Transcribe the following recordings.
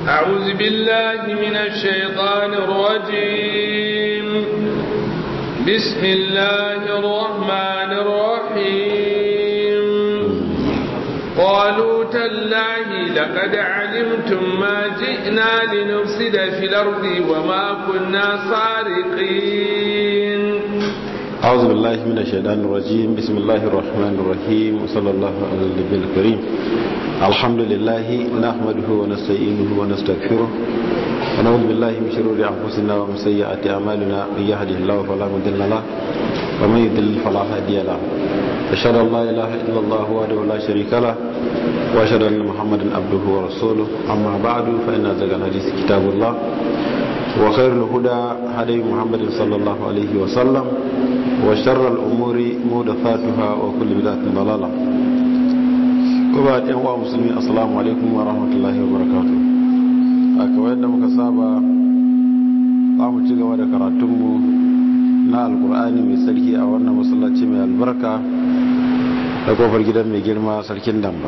أعوذ بالله من الشيطان الرجيم بسم الله الرحمن الرحيم قالوا تالله لقد علمتم ما جئنا لنفسد في الأرض وما كنا سارقين أعوذ بالله من الشيطان الرجيم بسم الله الرحمن الرحيم وصلى الله على النبي الكريم الحمد لله نحمده ونستعينه ونستغفره ونعوذ بالله من شرور أنفسنا ومن سيئات أعمالنا من يهده الله فلا مضل له ومن يضلل فلا هادي له أشهد أن لا إله إلا الله وحده لا شريك له وأشهد أن محمدا عبده ورسوله أما بعد فإن أصدق الحديث كتاب الله وخير الهدى هدي محمد صلى الله عليه وسلم وشر الأمور محدثاتها وكل بدعة ضلالة وبعد أيها المسلمين السلام عليكم ورحمة الله وبركاته أكوى yadda muka saba za mu ci gaba da karatunmu na alkur'ani mai sarki a wannan masallaci mai albarka da kofar gidan mai girma sarkin damba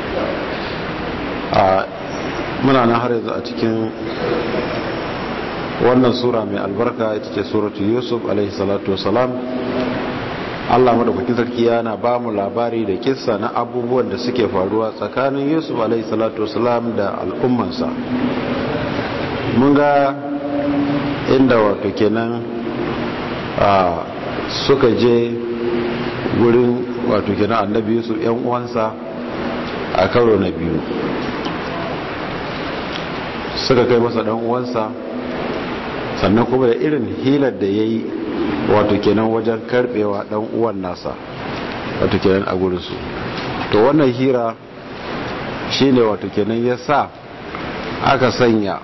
a muna nan har yanzu a cikin wannan sura mai albarka ita ce suratu yusuf alaihi salatu wasalam allah madaukakin sarki yana ba mu labari da kissa na abubuwan da suke faruwa tsakanin yusuf alaihi salatu wasalam da al'ummansa mun ga inda wato kenan suka je wurin wato kenan annabi yusuf yan uwansa a karo na biyu suka kai masa dan uwansa sannan kuma da irin hilar da ya yi wato kenan wajen karbewa dan uwan nasa wato kenan a gurinsu to wannan hira shine wato kenan ya sa aka sanya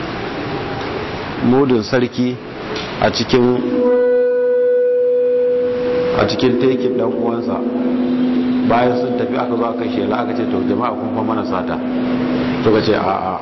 mudin sarki a cikin a cikin tekin dan uwansa bayan sun tafi aka zo aka shela aka ce to jama'a kun fa mana sata suka ce a'a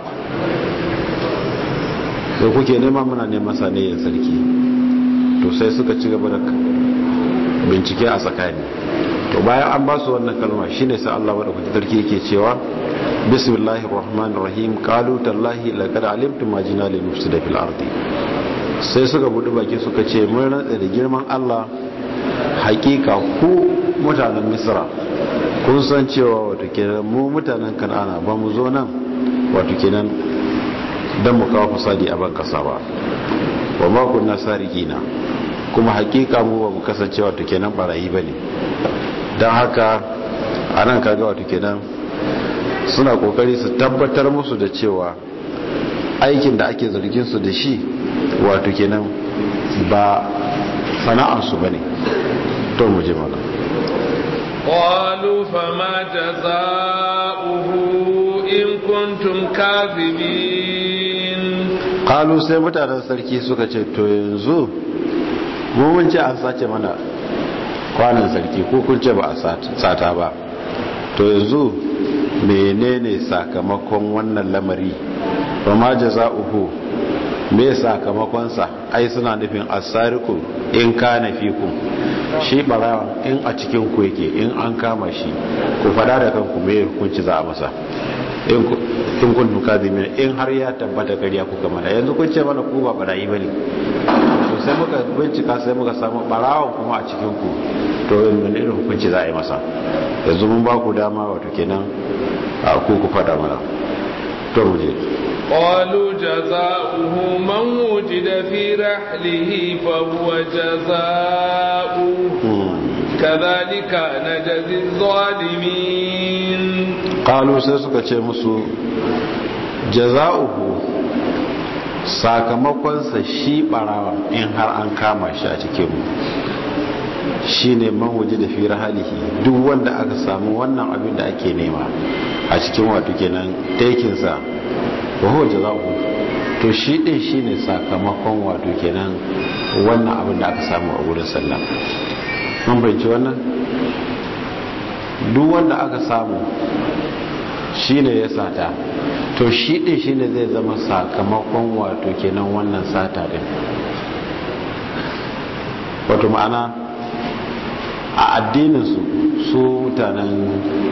da kuke nema muna neman sanayyar sarki to sai suka ci gaba da bincike a tsakani to bayan an ba su wannan kalma shine sai Allah madaukaki sarki yake cewa bismillahir rahmanir rahim qalu tallahi laqad alimtum ma jina lil mufsida fil ardi sai suka budu baki suka ce mun rantsa da girman Allah hakika ku mutanen misra kun san cewa wato kenan mu mutanen kan'ana ba mu zo nan wato kenan don mu kawo fasadi a ban kasa ba wa makon na sarigina kuma hakika mu ba mu kasance wato kenan barayi ba ne don haka a nan kaga wato kenan suna kokari su tabbatar musu da cewa aikin da ake zargin su da shi wato kenan ba sana'ansu ba ne to mu je mana قالوا فما جزاؤه إن كنتم كاذبين قالوا sai mutanen sarki suka ce to yanzu mun ce an sace mana kwanan sarki ko kun ce ba a sata ba to yanzu menene sakamakon wannan lamari ba ma jaza'uhu me sakamakonsa ai suna nufin asariku in kana fikum shi barawa in a cikin ku yake in an kama shi ku fada da kanku me hukunci za a masa in kun duka zimin in har ya tabbata kariya kuka mana yanzu kun ce mana ku ba barayi ba ne to sai muka bincika sai muka samu barawan kuma a cikin ku to wani irin hukunci za a yi masa yanzu mun ba ku dama wato kenan a ku ku fada mana to mu je قالوا جزاؤه من وجد في رحله فهو جزاؤه كذلك نجزي الظالمين قالوا sai suka ce musu jaza'uhu sakamakonsa shi barawa in har an kama shi a cikin mu shine man waje da fi rahalihi duk wanda aka samu wannan abin da ake nema a cikin wato kenan tekinsa wa huwa jazaohu to shi din shine sakamakon wato kenan wannan abin da aka samu a wurin sallah mun bayyana wannan duk wanda aka samu shine ya sata to shi din shine zai zama sakamakon wato kenan wannan sata din wato ma'ana a addininsu su mutanen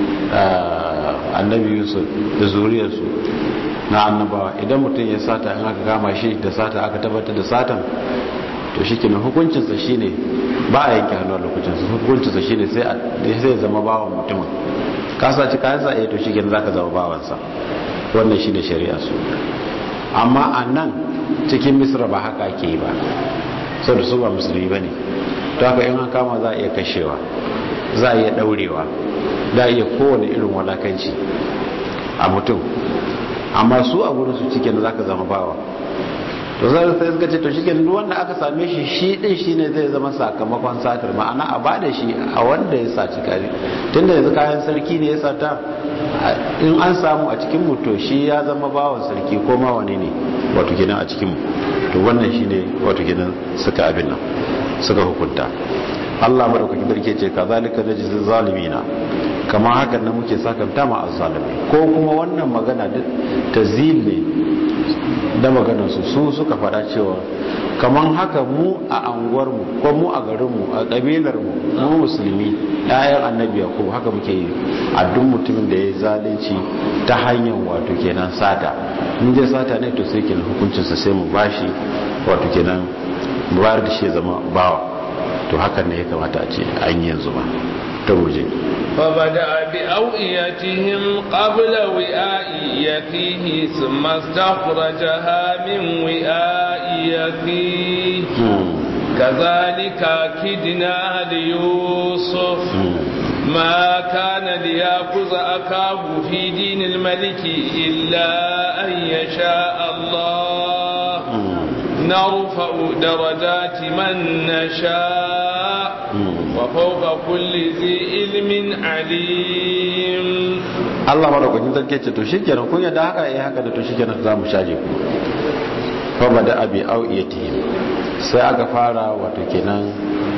annabi yusuf da zuriyarsu na annabawa idan mutum ya sata in aka kama shi da sata aka tabbatar da satan to shi kenan hukuncinsa shi ne ba a yanke hannu a lokacinsa hukuncinsa shi ne sai ya zama bawan mutumin ka saci kayan sa to shi kenan za ka zama bawansa wannan shi ne shari'a su amma a nan cikin misra ba haka ake yi ba sau da su ba musulmi ba ne to haka in an kama za a iya kashewa za a iya daurewa za a iya kowane irin walakanci a mutum amma su a gurin su cikin za ka zama bawa to zai sai suka ce to shi duk wanda aka same shi shi din shi ne zai zama sakamakon satar ma'ana a bada shi a wanda ya saci kare tunda yanzu kayan sarki ne ya sata in an samu a cikin mu to shi ya zama bawan sarki ko ma wani ne wato gidan a cikin mu to wannan shi ne wato gidan suka abin nan suka hukunta Allah madaukakin sarki ce kazalika najzil zalimina kamar hakan nan muke sakanta ma azzalimi ko kuma wannan magana tazil ne da maganarsu su suka fada cewa kamar haka mu a anguwarmu ko mu a garinmu a ƙabilarmu mu musulmi ɗayan annabi ko haka muke yi a duk mutumin da ya zalunci ta hanyar wato kenan sata in dai sata ne to sai kenan hukuncinsa sai mu bashi wato kenan mu bayar da shi zama bawa to hakan ne ya kamata a ce an yi yanzu ba ta guje فبدأ بأوئيتهم قبل وعاء يفيه ثم استخرجها من وعاء يفيه كذلك كدنا ليوسف ما كان ليأخذ أكاه في دين الملك إلا أن يشاء الله نرفع درجات من نشاء وفوق كل ذي علم عليم Allah madaukakin sarki ce to shikenan kun yadda haka eh haka da to shikenan za mu shaje ku fa bada abi awiyatihim sai aka fara wato kenan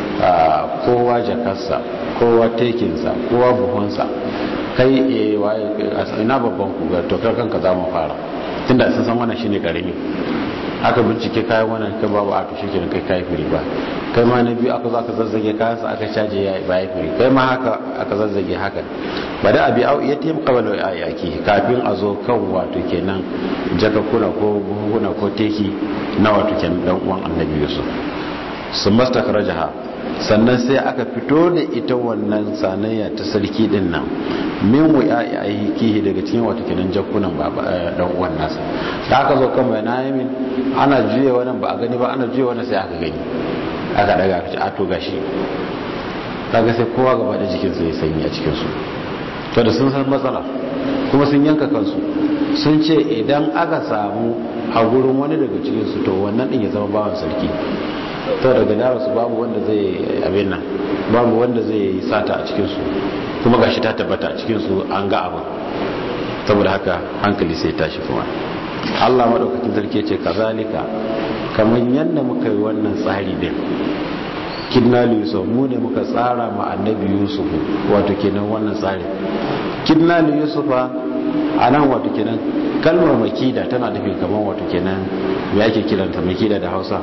kowa jakarsa kowa tekinsa kowa buhunsa kai eh waye ina babban ku ga to kanka za mu fara tunda sun san wannan shine karimi aka bincike kayan wannan kai babu a tushe kenan kai kai firi ba kai ma na biyu aka zo aka zazzage kayansa aka caje ya ba ya firi kai ma haka aka zazzage haka ba da abi au ya taim qabala ayaki kafin a zo kan wato kenan jakakuna ko buhuna ko teki na wato kenan dan uwan annabi Yusuf sun mastakhrajaha sannan sai aka fito da ita wannan sanayya ta sarki din nan min wuya aiki daga cikin wata kenan jakunan baba dan uwan nasa da aka zo kan mai nayimin ana juye wannan ba a gani ba ana juye wannan sai aka gani aka daga aka ci ato gashi kaga sai kowa gaba da jikin sa ya sanyi a cikin su to da sun san matsala kuma sun yanka kansu sun ce idan aka samu a gurin wani daga cikin su to wannan din ya zama bawan sarki to daga darasu babu wanda zai abin nan babu wanda zai yi sata a cikinsu kuma gashi ta tabbata a cikinsu an ga abin saboda haka hankali sai tashi kuma Allah madaukakin sarki ce kazalika kamar yadda muka yi wannan tsari din kidna yusuf mu ne muka tsara ma annabi yusuf wato kenan wannan tsari kidna yusufa a nan wato kenan kalmar makida tana nufin kamar wato kenan me ake kiranta makida da hausa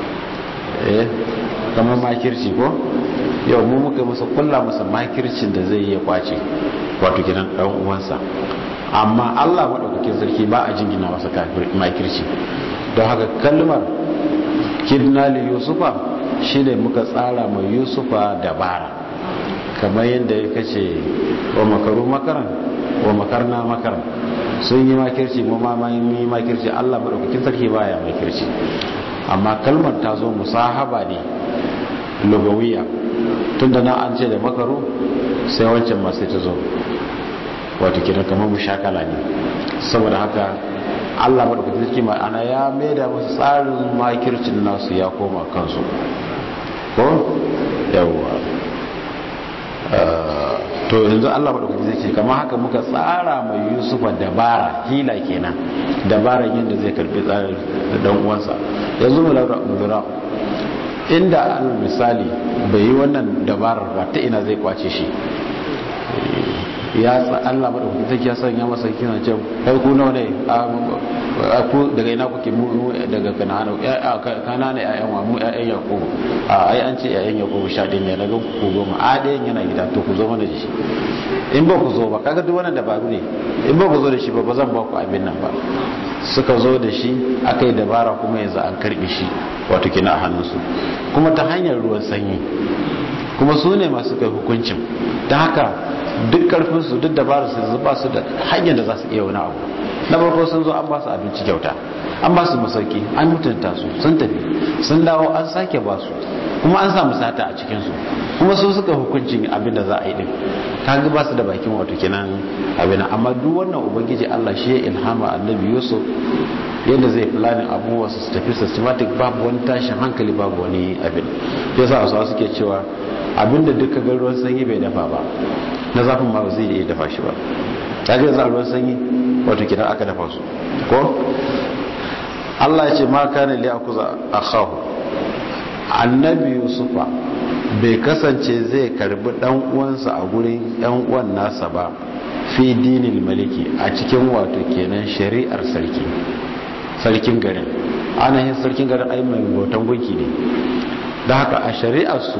eh kamar makirci ko yau mu muka masa kulla masa makircin da zai iya kwace wato gidan dan uwansa amma Allah madaukakin sarki ba a jingina masa makirci don haka kalmar kidna li yusufa shine muka tsara mai yusufa dabara kamar yadda ya kace wa makaru makaran wa makarna makaran sun yi makirci mu ma yi makirci Allah madaukakin sarki baya makirci amma kalmar ta zo musahaba ne lugawiya tunda na an ce da makaru sai wancan ma sai ta zo wato kiran kamar mushakala ne saboda haka Allah madaukakin sarki ma'ana ya maida musu tsarin makircin nasu ya koma kansu ko yawwa to yanzu Allah madaukakin sarki kamar haka muka tsara mai Yusufa dabara hila kenan dabaran yadda zai karbi tsarin dan uwansa yanzu mu lura inda al misali bai yi wannan dabarar ba ta ina zai kwace shi ya Allah madaukakin sarki ya sanya masa kina ce kai ku nawa ne ku daga ina kuke mu daga kanana kanana ƴaƴan wa mu ƴaƴan yakubu a ai an ce ƴaƴan yakubu sha ɗin ne daga ku goma a ɗayan yana gida to ku zo mana da shi in ba ku zo ba kaga duk wannan dabaru ne in ba ku zo da shi ba ba zan ba ku abin nan ba suka zo da shi aka yi dabara kuma yanzu an karbe shi wato kina a hannunsu kuma ta hanyar ruwan sanyi kuma su ne masu kai hukuncin ta haka duk karfinsu duk dabarar su zuba su da hanyar da za su iya wani abu na farko sun zo an ba su abinci kyauta an ba su masauki an mutunta su sun tafi sun dawo an sake ba su kuma an samu sata a cikinsu kuma su suka hukuncin abin da za a yi din kaga ba su da bakin wato kenan abin amma duk wannan ubangiji Allah shi ya ilhama annabi Yusuf yadda zai planning abubuwa su tafi systematic babu wani tashin hankali babu wani abin yasa wasu suke cewa abinda duka ga ruwan sanyi bai dafa ba na zafin ma ba zai iya dafa shi ba kaga yanzu ruwan sanyi wato kidan aka dafa su ko Allah ya ce ma kana li akuza akhahu annabi yusufa bai kasance zai karbi dan uwansa a gurin yan uwan nasa ba fi dinil maliki a cikin wato kenan shari'ar sarki sarkin garin anahin sarkin garin ai mai bautan gunki ne da haka a shari'ar su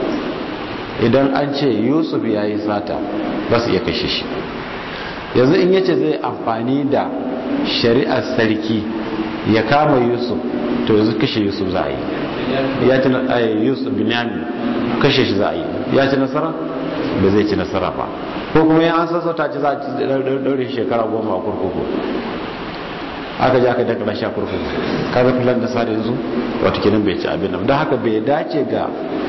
idan an ce yusuf ya yi sata ba su iya kashe shi yanzu in yace zai amfani da shari'ar sarki ya kama yusuf to yanzu kashe yusuf za a yi ya ci yusuf binyamin kashe shi za a yi ya ci nasara ba zai ci nasara ba ko kuma ya an sassauta ci za a ci daure shekara goma a kurkuku aka ji aka dakara sha kurkuku kaga filan da sa yanzu wata kinan bai ci abin nan don haka bai dace ga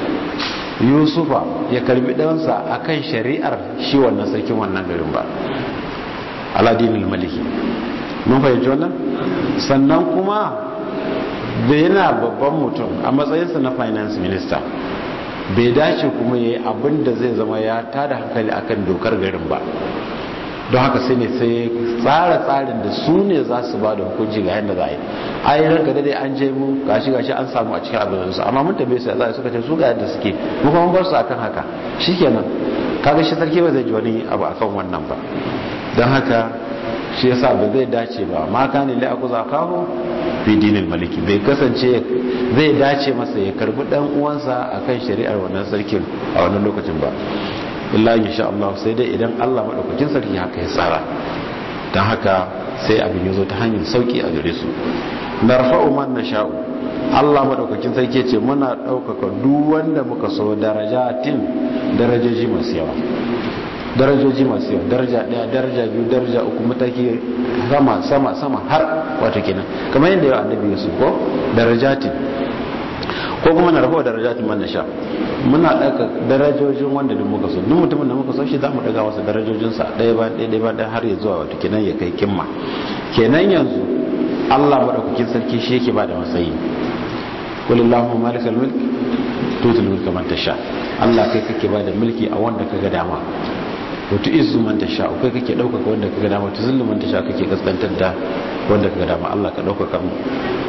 yusufa ya karbi ɗansa a kan shari'ar shi wannan sarkin wannan garin ba aladinin maliki mun fahimci wannan sannan kuma da yana babban mutum a matsayinsa na finance minister bai dace kuma ya yi abin da zai zama ya tada hankali akan dokar garin ba don haka sai ne sai tsara tsarin da su ne za su ba da hukunci ga yadda za a yi a yi ranka dai an je mu gashi gashi an samu a cikin abin su amma mun tabe su za suka ce su ga yadda suke mu kuma bar su akan haka shikenan kaga shi sarki ba zai ji wani abu akan wannan ba don haka shi yasa ba zai dace ba ma kane li aku zakahu fi dinil maliki bai kasance zai dace masa ya karbi dan uwansa akan shari'ar wannan sarkin a wannan lokacin ba illa insha Allah sai dai idan Allah madaukakin sarki haka ya tsara dan haka sai abin yazo ta hanyar sauki a gare su narfa'u man nasha'u Allah madaukakin sarki ce muna daukaka duk wanda muka so darajatin darajoji masu yawa darajoji masu yawa daraja daya daraja biyu daraja uku mataki sama sama sama har wato kenan kamar yadda ya annabi Yusuf ko darajatin ko kuma na rabuwa darajatin man nasha muna daga darajojin wanda duk muka so duk mutumin da muka so shi zamu daga masa darajojin sa ɗaya ba ɗaya ba ɗaya har ya zuwa wato kenan ya kai kimma kenan yanzu Allah madaukakin sarki shi yake bada matsayi qul allahumma malikal mulk tutul mulka man tasha Allah kai kake bada mulki a wanda kaga dama wato izu man tasha kai kake daukaka wanda kaga dama to zullu man tasha kake kaskantar da wanda kaga dama Allah ka daukaka mu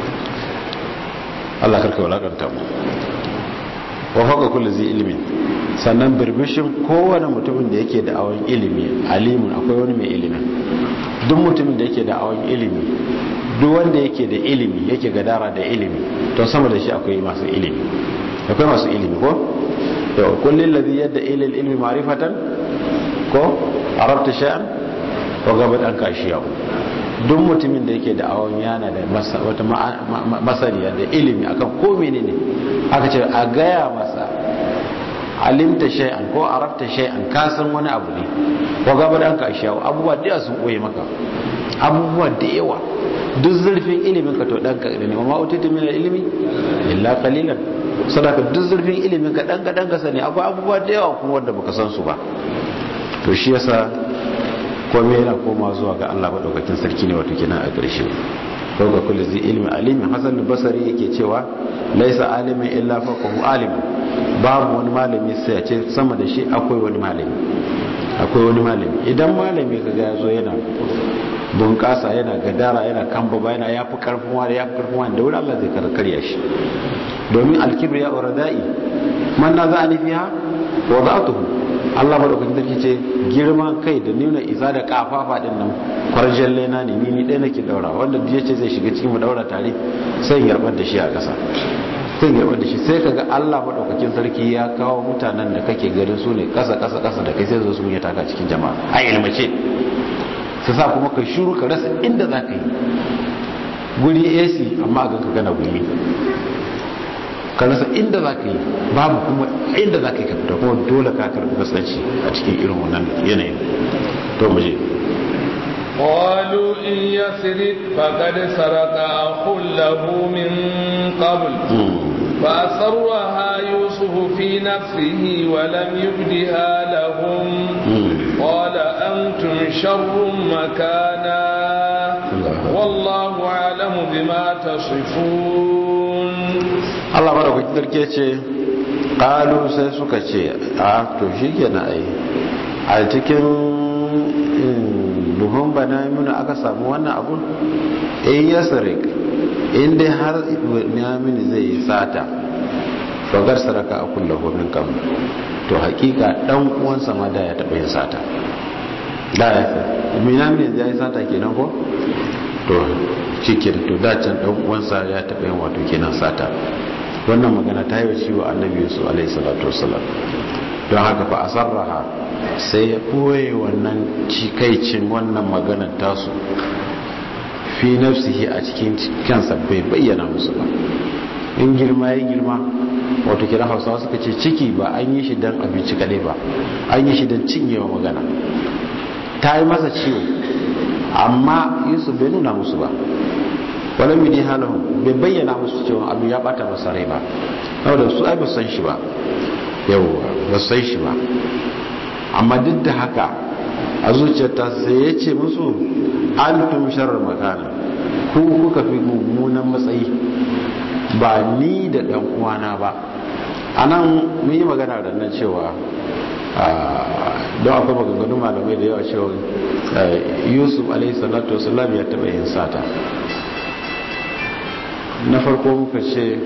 Allah karka walakanta mu wa faka kullu zai ilimi sannan birbishin kowane mutumin da yake da awon ilimi alimun akwai wani mai ilimi duk mutumin da yake da awon ilimi duk wanda yake da ilimi yake gadara da ilimi to sama da shi akwai masu ilimi akwai masu ilimi ko yau kullun ladhi yadda ilal ilmi ma'rifatan ko arabta shay'an wa gabat an kashiyahu duk mutumin da yake da awon yana da wata masaniya da ilimi akan ko menene aka ce a gaya masa alimta shay'an ko arabta shay'an ka san wani abu ne ko gaba da ka shawo abubuwa da yawa sun koyi maka abubuwa da yawa duk zurfin ilimin ka to dan ka ne amma utitu min ilimi illa qalilan sadaka duk zurfin ilimin ka dan ka dan ka sani akwai abubuwa da yawa kuma wanda baka san su ba to shi yasa kome yana koma zuwa ga Allah maɗaukakin sarki ne wato kenan a ƙarshe ɗauka kulli zai ilmi alimi hasan basari yake cewa laisa alimin illa faqahu alim babu wani malami sai ya ce sama da shi akwai wani malami akwai wani malami idan malami kaga ya zo yana bunƙasa yana gadara yana kamba ba yana yafi karfin wani yafi karfin wani da wuri Allah zai karya shi domin alkibri ya uradai man na za a nufi ha wa za'atuhu Allah madaukakin sarki ce girman kai da nuna isa da kafafa din nan kwarjan lena ne ni ni ɗaya nake daura wanda ya ce zai shiga cikin mu daura tare sai yarbar da shi a ƙasa sai yarbar da shi sai kaga Allah madaukakin sarki ya kawo mutanen da kake ganin su ne ƙasa ƙasa ƙasa da kai sai zo su ya taka cikin jama'a a ilmace su sa kuma ka shuru ka rasa inda za ka yi guri AC amma a ganka gana guri ka rasa inda za ka yi babu kuma inda za ka yi ka fita kuma dole ka karɓi kasance a cikin irin wannan yanayin to mu je قالوا إن يسرق فقد سرق أخ له من قبل فأسرها يوسف في نفسه ولم يبدها لهم قال أنتم شر مكانا والله أعلم بما تصفون Allah madaukakin sarki ce ƙalu sai suka ce a to shi kenan ai a cikin buhun bana muna aka samu wannan abun in ya sarik in dai har mini zai yi sata fagar saraka a kulla homin kam to hakika dan uwansa ma da ya taɓa yin sata da ya fi minamini ya yi sata kenan ko to cikin to dacin dan uwansa ya taɓa yin wato kenan sata wannan magana ta yi wa ciwo annabi yusuf alaihi salatu wasalam don haka fa asarraha sai ya ɓoye wannan cikaicin wannan maganar tasu fi nafsihi a cikin kansa bai bayyana musu ba in girma ya girma wato kira hausawa suka ce ciki ba an yi shi don abinci kadai ba an yi shi don cinyewa magana ta yi masa ciwo amma yusuf bai nuna musu ba wani mini halin bai bayyana musu cewa abu ya bata masa rai ba saboda su ai ba san shi ba yawwa ba san shi ba amma duk da haka a zuciyarta sai ya ce musu an tum sharar makana ku kuka fi mummunan matsayi ba ni da dan uwana ba a nan mun yi magana da nan cewa don akwai maganganun malamai da yawa cewa yusuf alaihi salatu wasalam ya taɓa yin sata na farko muka ce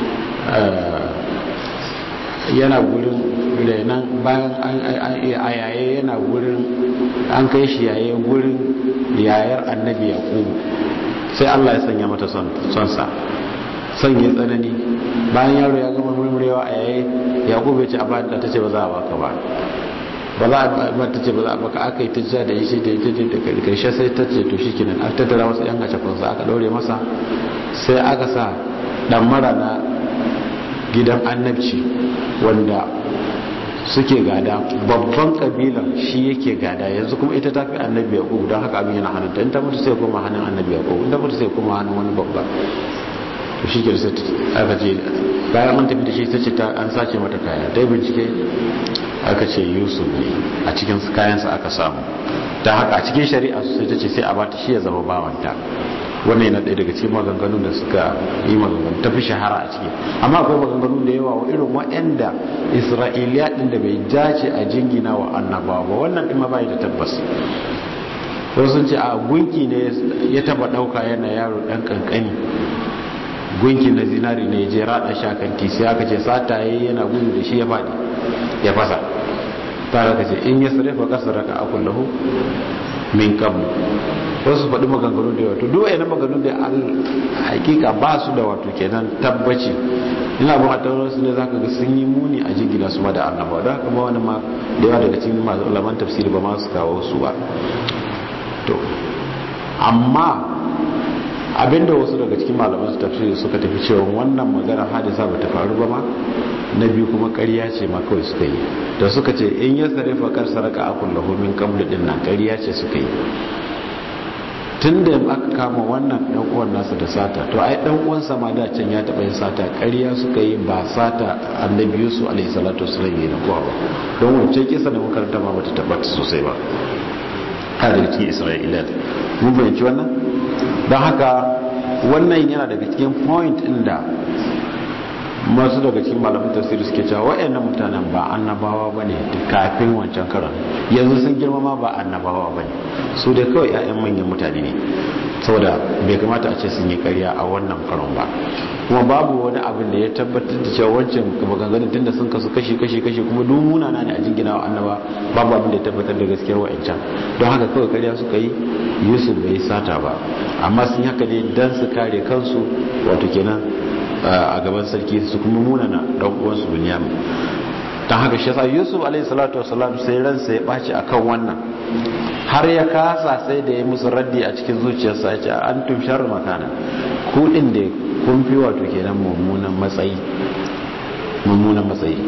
yana gurin renan bayan a yaye yana gurin an kai shi yaye gurin yayar annabi yaƙubu sai allah ya sanya mata sonsa son ya tsanani bayan yaro ya gama murmurewa a yaye yaƙubu ya ce a bayan ta ce ba za a baka ba ba za a ba ta ce ba za a baka aka yi ta da shi da ita da karshe sai ta ce to shi kinan aka tattara wasu yan gace kunsa aka ɗaure masa sai aka sa dan mara na gidan annabci wanda suke gada babban kabilan shi yake gada yanzu kuma ita ta fi annabi ya don haka abin yana hannunta in ta mutu sai kuma hannun annabi ya in ta mutu sai kuma hannun wani babba to shi ke sai aka ce bayan an tafi da shi ta ce an sace mata kaya ta yi bincike aka ce yusuf ne a cikin kayansa aka samu ta haka a cikin shari'a sai ta ce sai a bata shi ya zama bawanta wannan yana ɗaya daga cikin maganganun da suka yi maganganu ta fi shahara a ciki amma akwai maganganu da yawa wa irin waɗanda isra'iliya ɗin da bai dace a jingina wa annabawa ba wannan ɗin ma bai da tabbas wasu sun ce a gunki ne ya taba ɗauka yana yaro ɗan ƙanƙani gunki na zinari ne je raɗa shakanti sai aka ce sataye yana gudu da shi ya faɗi ya fasa ta ka ce in ya sarrafa ƙasa raka akullahu min kablu wasu faɗi maganganu da yawa to duk wayannan maganganu da al hakika ba su da wato kenan tabbaci ina ba ta wasu ne zaka ga sun yi muni a jingina su ma da annaba don haka ba wani ma da yawa daga cikin masu ulaman tafsiri ba ma su kawo su ba to amma abinda wasu daga cikin malaman su tafsiri suka tafi cewa wannan magana hadisa ba ta faru ba ma na biyu kuma ƙarya ce ma kawai suka yi da suka ce in ya sarrafa kar saraka akun lahu min qabl din nan ƙarya ce suka yi tun da aka kama wannan dan uwan nasa da sata to ai dan uwan sa ma da can ya taba yin sata ƙarya suka yi ba sata annabi Yusuf alaihi salatu wasallam ne kowa ba don wancan kisa da makaranta ma bata tabbata sosai ba har da cikin Isra'ila mun bayyana wannan don haka wannan yana daga cikin point din da masu daga cikin malamin tafsiri suke cewa wayannan mutanen ba annabawa bane kafin wancan karan yanzu sun girma ma ba annabawa bane su dai kawai ƴaƴan manyan mutane ne saboda bai kamata a ce sun yi ƙarya a wannan karon ba kuma babu wani abin da ya tabbatar da cewa wancan maganganun tunda sun kasu kashi kashi kashi kuma duk munana ne a jingina wa annaba babu abin da ya tabbatar da gaskiyar wa'ancan don haka kawai ƙarya suka yi yusuf bai yi sata ba amma sun yi haka ne dan su kare kansu wato kenan a gaban sarki su kuma munana dan uwansu binyamin don haka shi yasa yusuf alaihi salatu wasalam sai ransa ya ɓaci akan wannan har ya kasa sai da ya musu raddi a cikin zuciyarsa ya ce an tumshar makana kudin da kun fi wato kenan mummunan matsayi mummunan matsayi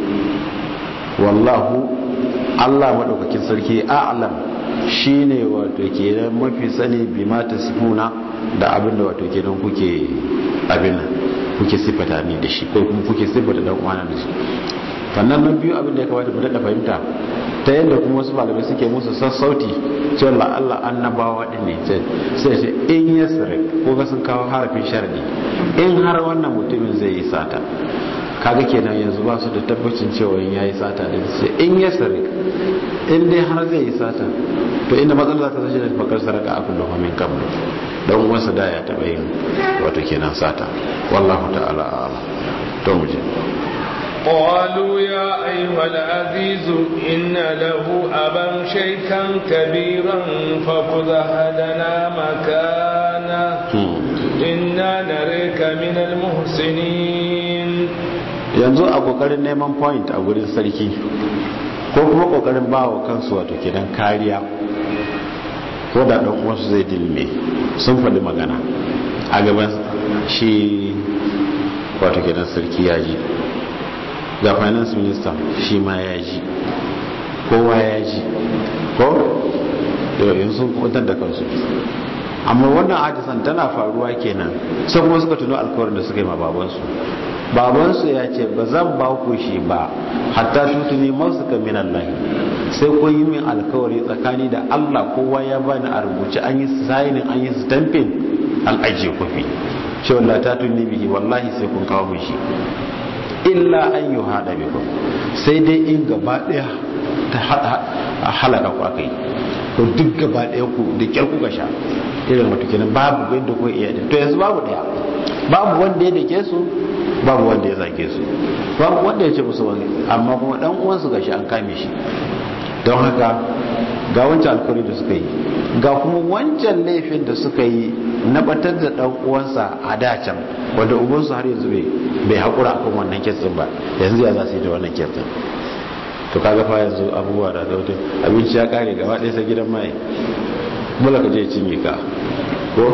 wallahu Allah madaukakin sarki a'lam shine wato kenan mafi sani bi ma tasifuna da abin da wato kenan kuke abin nan kuke sifata ni da shi ko kuma kuke sifata dan uwana da shi sannan na biyu abin da ya kamata mu daɗa fahimta ta yadda kuma wasu malamai suke musu sassauti cewa la Allah annabawa din ne sai ce in yasrik ko ga sun kawo harafin sharadi in har wannan mutumin zai yi sata kaga kenan yanzu ba su da tabbacin cewa in yayi sata din sai in yasrik in dai har zai yi sata to inda matsalar za ta sashi da fakar saraka a kullum min kablu dan uwansa da ya taba yin wato kenan sata wallahu ta'ala a'lam to mu je قالوا يا أيها العزيز إن له أبا شيخا كبيرا فخذ أحدنا مكانه إنا نريك من المحسنين yanzu a kokarin neman point a gurin sarki ko kuma kokarin ba wa kansu wato kenan kariya ko da dan uwansu zai dilme sun faɗi magana a gaban shi wato kenan sarki ya ji ga finance minister shi ma ya ji kowa ya ji ko yin sun kwantar da kansu amma wannan ajisan tana faruwa kenan sai kuma suka tuno alkawarin da suka yi ma babansu babansu ya ce ba zan ba ku shi ba hatta tutuni masu ka min Allah sai kun yi min alkawari tsakani da Allah kowa ya bani a rubuce an yi signing an yi stamping an ajiye kofi ce wallahi ta tuni bihi wallahi sai kun kawo min shi illa an yi haɗa bikum sai dai in gaba ɗaya ta halaka ku aka yi ko duk gaba ɗaya ku da kyar kuka sha irin wata kenan babu yadda ku iya to yanzu babu ɗaya babu wanda ya dake su babu wanda ya zage su babu wanda ya ce musu wani amma kuma ɗan uwansu ga shi an kame shi don haka ga wancan alkawari da suka yi ga kuma wancan laifin da suka yi na batar da dan uwansa a dacan wanda ubansu har yanzu bai haƙura akan wannan kitsin ba yanzu ya za su yi da wannan kitsin to kaga fa yanzu abubuwa da zautin abinci ya kare gaba ɗaya sai gidan mai mula ka je cinye ka ko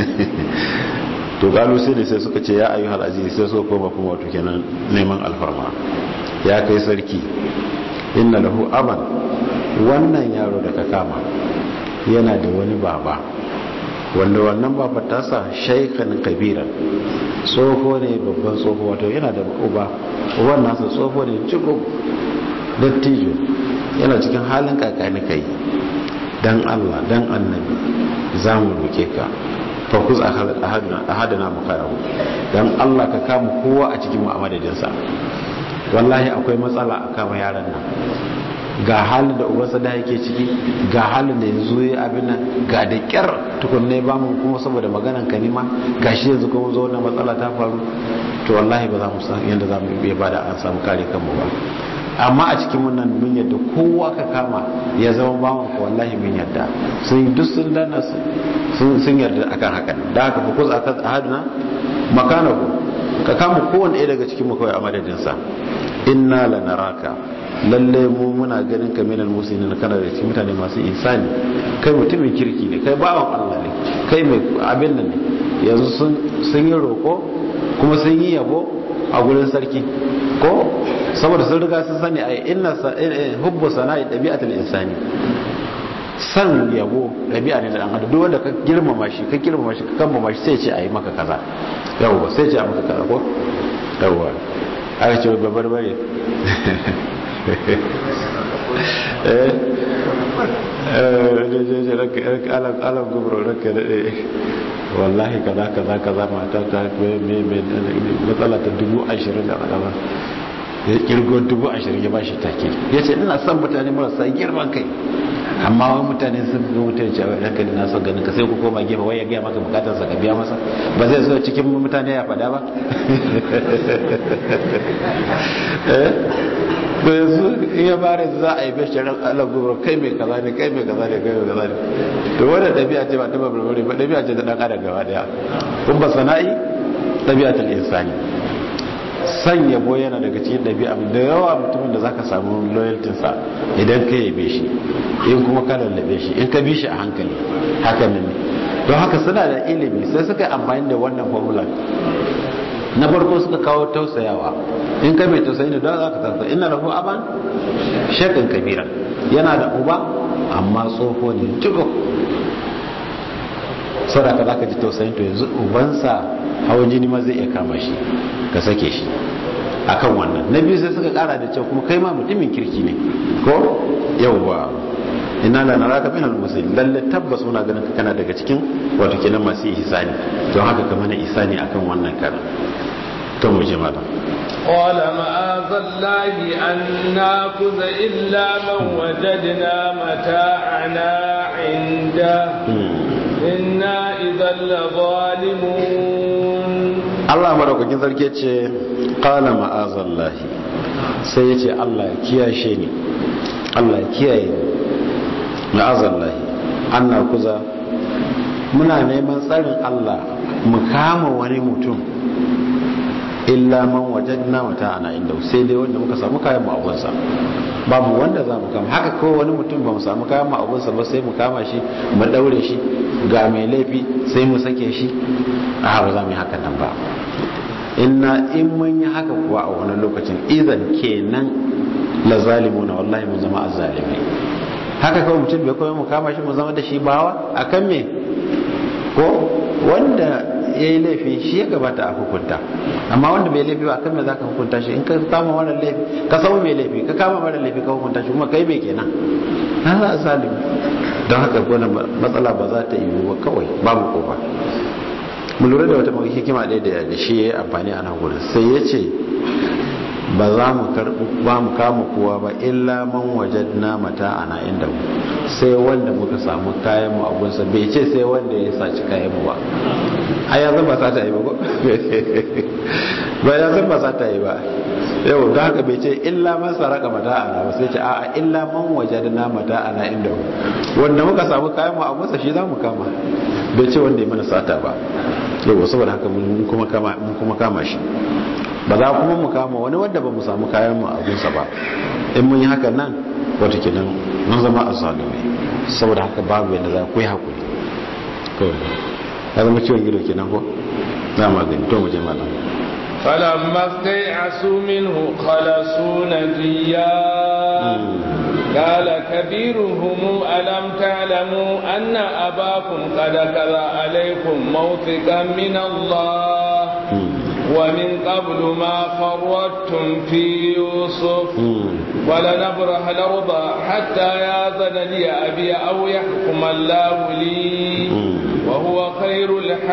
to galo sai ne sai suka ce ya ayyuhal aziz sai suka koma kuma wato kenan neman alfarma ya kai sarki inna lahu aban wannan yaro da ka kama yana da wani baba wanda wannan baba tasa shaikhan kabira tsoho ne babban tsoho wato yana da uba uban nasa tsoho ne cikin dattijo yana cikin halin kakani kai dan Allah dan annabi za mu roke ka fakus a hadana mu kayahu dan Allah ka kama kowa a cikin mu a madadinsa wallahi akwai matsala a kama yaran nan ga halin da ubansa da yake ciki ga halin da yanzu ya abin nan ga da kyar tukunne ba mu kuma saboda maganan kanima ga shi yanzu kuma zo wannan matsala ta faru to wallahi ba za mu san yadda za mu iya bada an samu kare kanmu ba amma a cikin wannan mun yadda kowa ka kama ya zama bawan ka wallahi mun yadda sun duk sun dana sun yarda akan hakan da haka fa kuz akan ahaduna makanahu ka kama kowanne ɗaya daga cikin mu kawai a madadinsa inna lanaraka lalle mu muna ganin ka minal muslimin kana da cikin mutane masu ihsani kai mutumin kirki ne kai bawan Allah ne kai mai abin nan ne yanzu sun sun yi roko kuma sun yi yabo a gurin sarki ko saboda sun riga sun sani ai inna hubbu sana'i dabi'atul insani san yabo dabi'a ne da dan adam duk wanda ka girmama shi ka girmama shi ka kambama shi sai ce ayi maka kaza yawa sai ce a maka kaza ko yawa aka ce babbar bare alam gubro ranka daɗe wallahi kaza kaza kaza mata ta matsala ta dubu ashirin da kaza ya kirgo dubu ashirin ya bashi take ya ce ina son mutane marasa girman kai amma wani mutane sun ga mutane cewa ya kai na son ganin ka sai ku koma gefe wai ya gaya maka bukatar sa ka biya masa ba zai zo cikin mutane ya fada ba to yanzu in ya bare za a yi bashirin alagubar kai mai kaza ne kai mai kaza ne kai mai kaza ne to wadda ɗabi'a ce ba ta babarbare ba ɗabi'a ce ta ɗan adam gaba ɗaya kun ba sana'i ɗabi'a ta insani san yabo yana daga cikin ɗabi'a da yawa mutumin da zaka samu loyaltinsa idan ka yabe shi in kuma ka lallabe shi in ka bi shi a hankali haka ne don haka suna da ilimi sai suka yi amfani da wannan formula na farko suka kawo tausayawa in ka mai tausayi ne don za ka tarsa ina lahu aban shakan kabira yana da uba amma tsoho ne tuko sadaka za ka ji tausayin to yanzu ubansa hawan jini ma zai iya kama shi ka sake shi akan wannan na biyu sai suka kara da cewa kuma kai ma mutumin kirki ne ko yawwa ina la naraka minal muslimin lalle tabbas muna ganin ka kana daga cikin wato kenan masu ihsani don haka ka mana ihsani akan wannan karan to mu je malam قال معاذ الله أن ناخذ إلا من وجدنا متاعنا عنده إنا إذا لظالمون Allah madaukakin sarki ce qala ma'azallahi sai yace Allah ya kiyashe ni Allah ya kiyaye ni ma'azallahi anna kuza muna neman tsarin Allah mu kama wani mutum illa man wajadna mata ana inda sai dai wanda muka samu kayan mu abunsa babu wanda za mu kama haka ko wani mutum ba mu samu kayan mu abunsa ba sai mu kama shi mu daure shi ga mai laifi sai mu sake shi a ba za mu yi haka nan ba inna in mun yi haka kuwa a wani lokacin idan kenan la zalimuna wallahi mun zama azzalimi haka kawai mutum bai koyi mu kama shi mu zama da shi bawa akan me ko wanda ya yi laifi shi ya gabata a hukunta amma wanda bai laifi ba akan me zaka hukunta shi in ka kama mara laifi ka samu mai laifi ka kama mara laifi ka hukunta shi kuma kai me kenan na za a zalimi don haka gona matsala ba za ta yi ba kawai babu kofa mu lura da wata hikima ɗaya da shi ya yi amfani a nan gurin sai ya ce ba za mu karɓi ba mu kama kowa ba illa man wajadna mata ana inda mu sai wanda muka samu kayan mu abunsa bai ce sai wanda ya saci kayan mu ba a ya zan ba sa ta yi ba ko ba ya zan ba sa ta yi ba yau da haka bai ce illa man saraka mata ana ba sai ce a'a illa man wajadna mata ana inda mu wanda muka samu kayan mu abunsa shi za mu kama bai ce wanda ya mana sata ba yau saboda haka mun kuma kama mun kuma kama shi ba za kuma mu kama wani wanda ba mu samu kayan mu a gunsa ba in mun yi haka nan wata kenan mun zama azzalumi saboda haka babu yadda za ku yi hakuri kawai ya zama ciwon gido kenan ko za mu gani to mu je malam فلما استيعسوا منه خلصوا نجيا قال كبيرهم ألم تعلموا أن أباكم قد كذا عليكم موثقا من الله ومن قبل ما فرطتم في يوسف ولنبرح الأرض حتى يأذن لي أبي أو يحكم الله لي وهو خير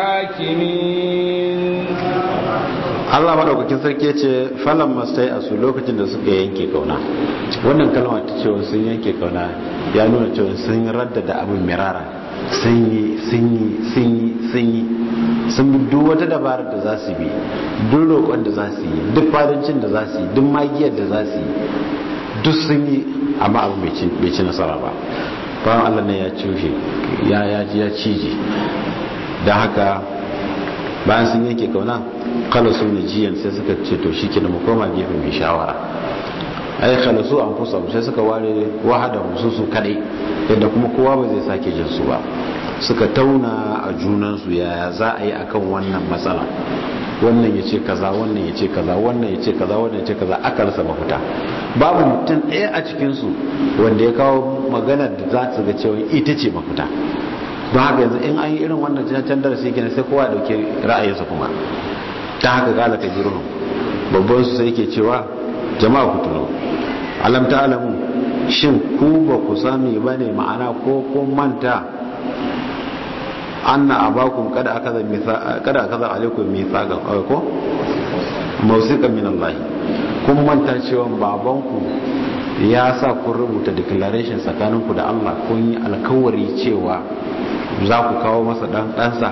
الحاكمين Allah madaukakin sarki ce falan mastai a su lokacin da suka yanke kauna wannan kalma ta cewa sun yanke kauna ya nuna cewa sun radda da abin mirara sun yi sun yi sun yi sun yi sun bi duk wata dabarar da za su bi duk roƙon da za su yi duk fadancin da za su yi duk magiyar da za su yi duk sun yi amma abu bai ci nasara ba bayan Allah ne ya cushe ya yaji ya cije don haka bayan sun yanke kauna kala su ne jiyan sai suka ce to shi mu koma gefe mai shawara ai kala su an fusa sai suka ware wahada musu su kadai yadda kuma kowa ba zai sake jin su ba suka tauna a junansu yaya za a yi akan wannan matsala wannan ya ce kaza wannan ya ce kaza wannan ya ce kaza wannan ya ce kaza aka rasa mafita babu mutum ɗaya a cikinsu wanda ya kawo maganar da za su ga cewa ita ce mafita don haka yanzu in an yi irin wannan can darasi kenan sai kowa dauke ra'ayinsa kuma ta haka kala ka jiruhun babban su sai ke cewa jama'a ku tuno alam ta alamu shin ku ba ku sami ba ne ma'ana ko ko manta anna abakum kada akaza mithaqa kada akaza alaikum mithaqan ko mawsiqan min Allah kun manta cewa babanku ya sa kun rubuta declaration tsakaninku da Allah kun yi alkawari cewa za ku kawo masa dan ɗansa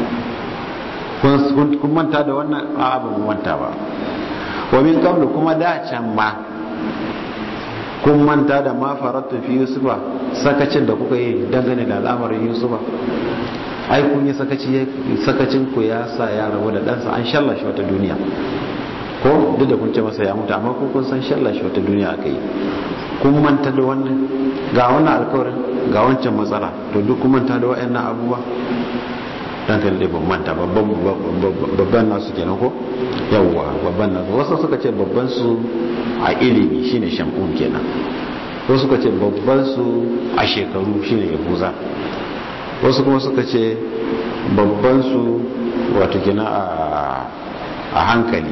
kun manta da wannan a ba mu manta ba wa min qablu kuma da can ma kun manta da ma faratu fi yusufa sakacin da kuka yi dangane da al'amarin yusufa ai kun yi sakaci sakacin ku ya sa ya rabu da ɗansa an shalla shi wata duniya ko duk da kun ce masa ya mutu amma kun kun san shalla shi wata duniya aka yi kun manta da wannan ga wannan alkawarin ga wancan matsala to duk kun manta da waɗannan abubuwa dan kan dai ban manta babban nasu kenan ko yawwa babban nasu wasu suka ce babban su a ilimi shine shamun kenan wasu suka ce babban su a shekaru shine yahuza wasu kuma suka ce babban su wato kenan a hankali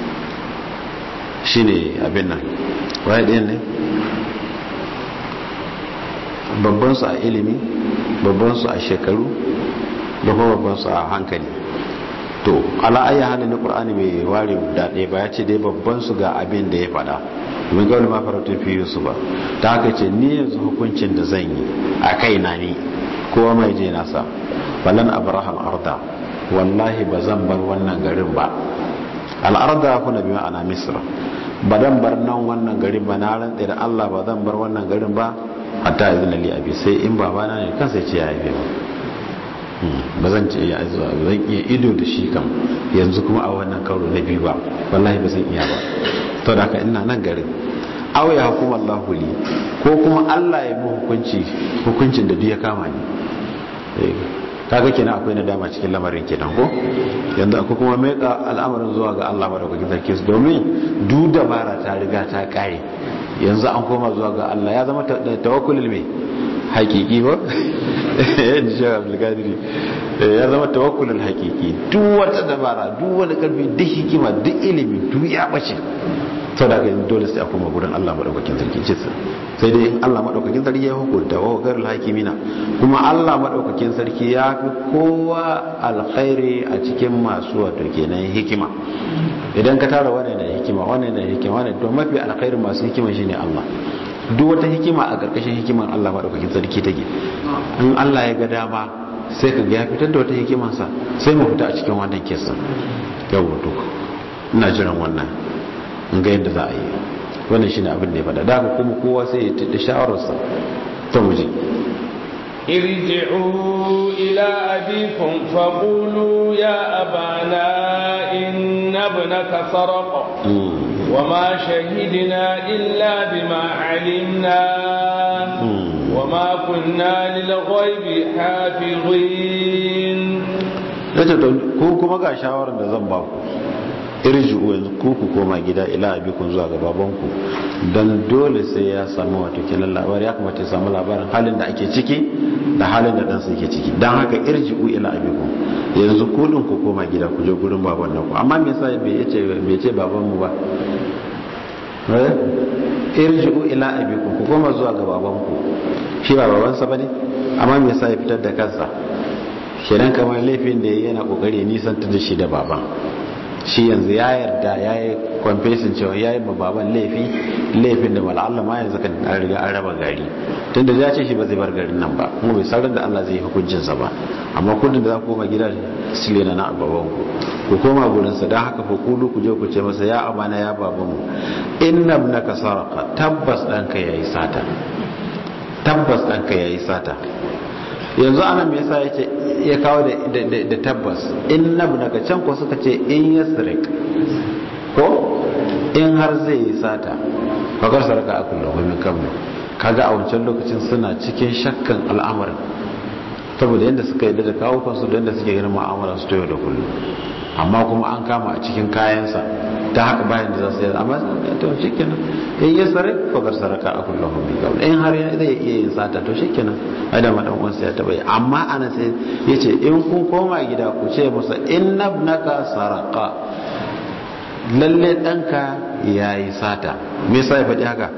shine abin nan waye ɗayan ne babban su a ilimi babban su a shekaru da kuma babban su a hankali to ala ayi halin na qur'ani bai ware da ɗaya ba ya ce dai babban su ga abin da ya faɗa mun ga wani ma faratu fi yusuf ba ta haka ce ni yanzu hukuncin da zan yi a kai na ni kowa mai je nasa balan abrahal arda wallahi ba zan bar wannan garin ba al'arda kuna bi ma'ana misra ba dan bar nan wannan garin ba na rantsa da Allah ba zan bar wannan garin ba hatta izina li abi sai in babana ne kansa ya ce ya haife ba ba zan ce ya zuwa zan iya ido da shi kam yanzu kuma a wannan karo na biyu ba wallahi ba zan iya ba to da ka ina nan garin aw ya hukuma Allah li ko kuma Allah ya mu hukunci hukuncin da duk ya kama ni kaga kenan akwai nadama cikin lamarin kenan ko yanzu akwai kuma meka al'amarin zuwa ga Allah madaukakin sarki domin duk dabara ta riga ta kare yanzu an koma zuwa ga Allah ya zama tawakkulul mai hakiki ba in sha abdulkadiri ya zama tawakkulul hakiki duk wata dabara duk wani karfi duk hikima duk ilimi duk ya bace to da ga dole sai a koma gurin Allah madaukakin sarki ce sai dai Allah madaukakin sarki ya hukunta wa garul hakimina kuma Allah madaukakin sarki ya fi kowa alkhairi a cikin masu wato kenan hikima idan ka tara wannan da hikima wannan da hikima wannan to mafi alkhairi masu hikima shine Allah duk wata hikima a ƙarƙashin hikiman Allah maɗaukakin sarki take in Allah ya ga dama sai ka ga ya fitar da wata hikimansa sai mu fita a cikin wannan kesan yau to ina jiran wannan in ga yadda za a yi wannan shine abin da ya faɗa daga kuma kowa sai ya tada shawararsa to mu je ارجعوا إلى أبيكم فقولوا يا أبانا إن ابنك سرق وما شهدنا إلا بما علمنا وما كنا للغيب حافظين yace to ko kuma ga shawarar da zan baku irji'u yanzu ku ku koma gida ila abikun zuwa ga babanku dan dole sai ya samu wato kenan labari ya kamata ya samu labarin halin da ake ciki da halin da dan ke ciki dan haka irji'u ila abikun yanzu ku din ku koma gida ku je gurin baban naku amma me yasa bai yace bai ce baban mu ba eh irji'u ila abikum ku koma zuwa ga babanku shi ba babansa bane amma me yasa ya fitar da kansa kenan kamar laifin da yana kokari nisan ta da shi da baban shi yanzu ya yarda ya yi confessing cewa ya yi baban laifi laifin da mal'alla ma yanzu kan an riga an raba gari tun da ya ce shi ba zai bar garin nan ba kuma bai sarar da Allah zai yi hukuncinsa ba amma kudin da za ku koma gida sile na na baban ku ku koma gurinsa don haka fa kulu ku je ku ce masa ya amana ya babanmu inna ibnaka sarqa tabbas ɗanka yayi sata tabbas ɗanka yayi sata yanzu ana me yasa yace ya kawo da tabbas in nabu daga can ko suka ce in ya sirik ko in har zai yi sata fakar saraka a kullum min kamar kaga a wancan lokacin suna cikin shakkan al'amarin saboda yadda suka yi da kawo kansu da yadda suke ganin mu'amala su yau da kullum amma kuma an kama a cikin kayansa ta haka bayan da za su yi amma to shi kenan in ya sare fakar saraka a kullum min kamar in har zai iya yin sata to shi kenan ai da madan uwansa ya taba yi amma ana sai ya ce in kun koma gida ku ce masa in nabnaka saraka lalle ɗanka ya yi sata me yasa ya faɗi haka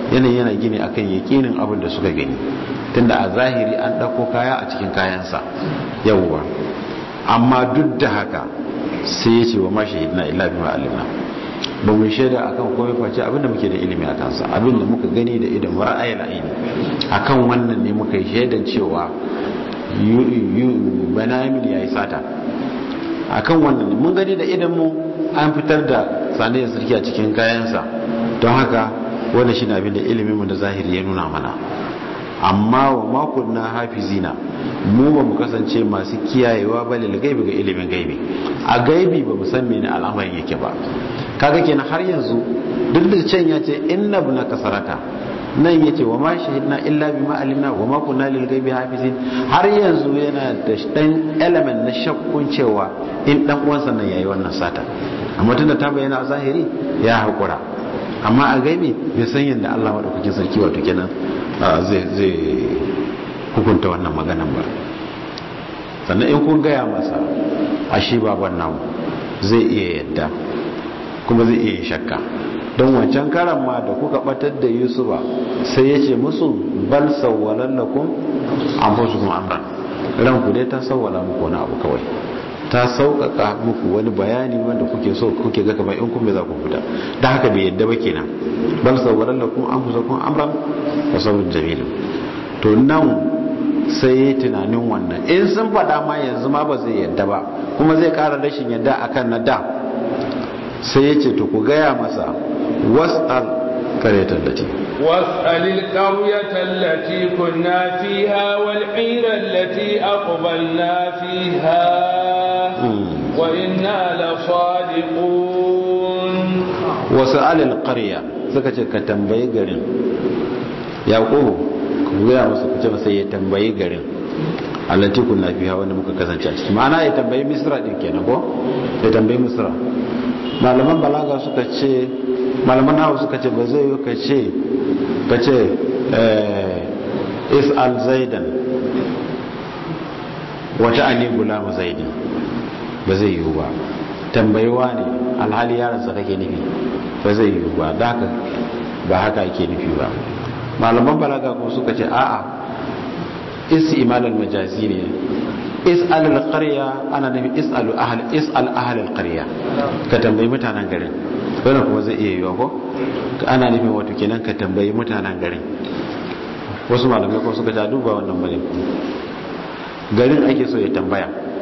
yanayi yana gini akan yakinin abin da suka gani tunda a zahiri an ɗauko kaya a cikin kayansa yawwa amma duk da haka sai ya ce wa ma shahidna illa bima alimna ba mu shaida akan komai face abin da muke da ilimi a kansa abin da muka gani da idan ra'ayil aini akan wannan ne muka yi shaidan cewa banayamin ya yi sata akan wannan mun gani da idan mu an fitar da saniyar sarki a cikin kayansa don haka wanda shi abin da ilimin mu da zahiri ya nuna mana amma wa makon na hafizina mu ba mu kasance masu kiyayewa ba lil gaibi ga ilimin gaibi a gaibi ba mu san mene al'amarin yake ba kaga kenan har yanzu duk da can ya ce inna ibn kasarata nan yace wa ma shahidna illa bima alimna wa ma kunna lil ghaibi hafizin har yanzu yana da dan element na shakkun cewa in dan uwansa nan yayi wannan sata amma tunda ta bayyana a zahiri ya hakura amma a gaibi bai san yadda Allah madaukakin sarki wato kenan zai zai hukunta wannan maganan ba sannan in kun gaya masa ashe baban namu zai iya yadda kuma zai iya shakka don wancan karan ma da kuka batar da yusufa sai ya ce musu bal sawwalan lakum anfusukum amran ranku dai ta sawwala muku wani abu kawai ta sauƙaƙa muku wani bayani wanda kuke so kuke ga kamar in kun bai za ku fita da haka bai yadda ba kenan bal sawwalan lakum anfusukum amran wa sabrun jamil to nan sai yi tunanin wannan in sun faɗa ma yanzu ma ba zai yadda ba kuma zai ƙara rashin yadda akan na da sai ya ce to ku gaya masa was'al qaryatal lati واسأل القرية التي كنا فيها والعير التي أقبلنا فيها وإنا لصادقون وسأل القرية سكتة كتنبي قرن يقول kuya masa kuce masa ya tambayi garin allati kunna fiha wanda muka kasance a ciki ma'ana ya tambayi misra din kenan ko ya tambayi misra malaman balaga suka ce malaman hawa suka ce ba zai yi ka ce ka ce is'al zaidan wata ani gulamu zaidin ba zai yi ba tambayiwa ne alhali yaransa kake nufi ba zai yi ba da haka ba haka ake nufi ba malaman balaga kuma suka ce a'a istimal al-majazi ne is'al al-qarya ana nufin is'alu ahl is'al ahl al-qarya ka tambayi mutanen garin wannan kuma zai iya yiwa ko ana nufin wato kenan ka tambayi mutanen garin wasu malamai kuma suka ta duba wannan bane garin ake so ya tambaya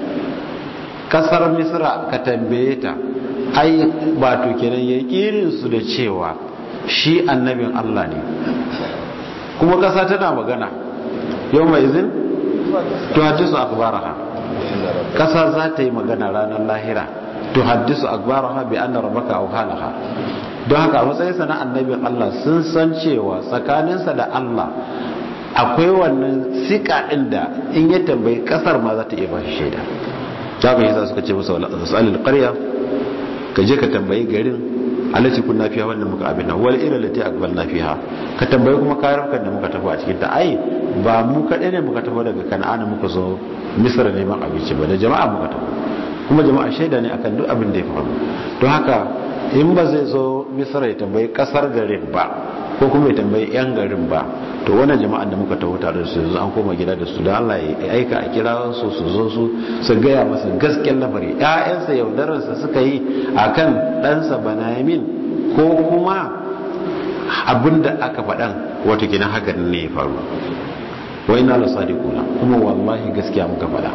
kasar misra ka tambaye ta ai ba to kenan yaƙinin su da cewa shi annabin Allah ne kuma kasa tana magana yau mai izin to hadisu akbaraha kasa za ta yi magana ranar lahira to hadisu akbaraha bi anna rabbaka aw halaha don haka a matsayinsa na annabin Allah sun san cewa tsakaninsa da Allah akwai wannan sika din da in ya tambayi kasar ma za ta iya ba shi shaida ta ga yasa suka ce masa wala asalil qarya ka je ka tambayi garin alati kunna fiha wannan muka abin nan wal ila lati aqbalna fiha ka tambayi kuma karukan da muka tafi a cikin ta ai ba mu kadai ne muka tafi daga kan'ana muka zo misra neman abinci ba da jama'a muka tafi kuma jama'a shaida ne akan duk abin da ya faru don haka in ba zai zo misra ya tambayi kasar garin ba ko kuma ya tambayi yan garin ba to wannan jama'an da muka taho tare da su yanzu an koma gida da su da Allah ya aika a kira su su zo su su gaya masa gaskiyar lamari ƴaƴansa yaudararsa suka yi akan ɗansa Banayamin ko kuma abinda aka faɗan wato kina hakan ne ya faru wa inna la sadiquna kuma wallahi gaskiya muka faɗa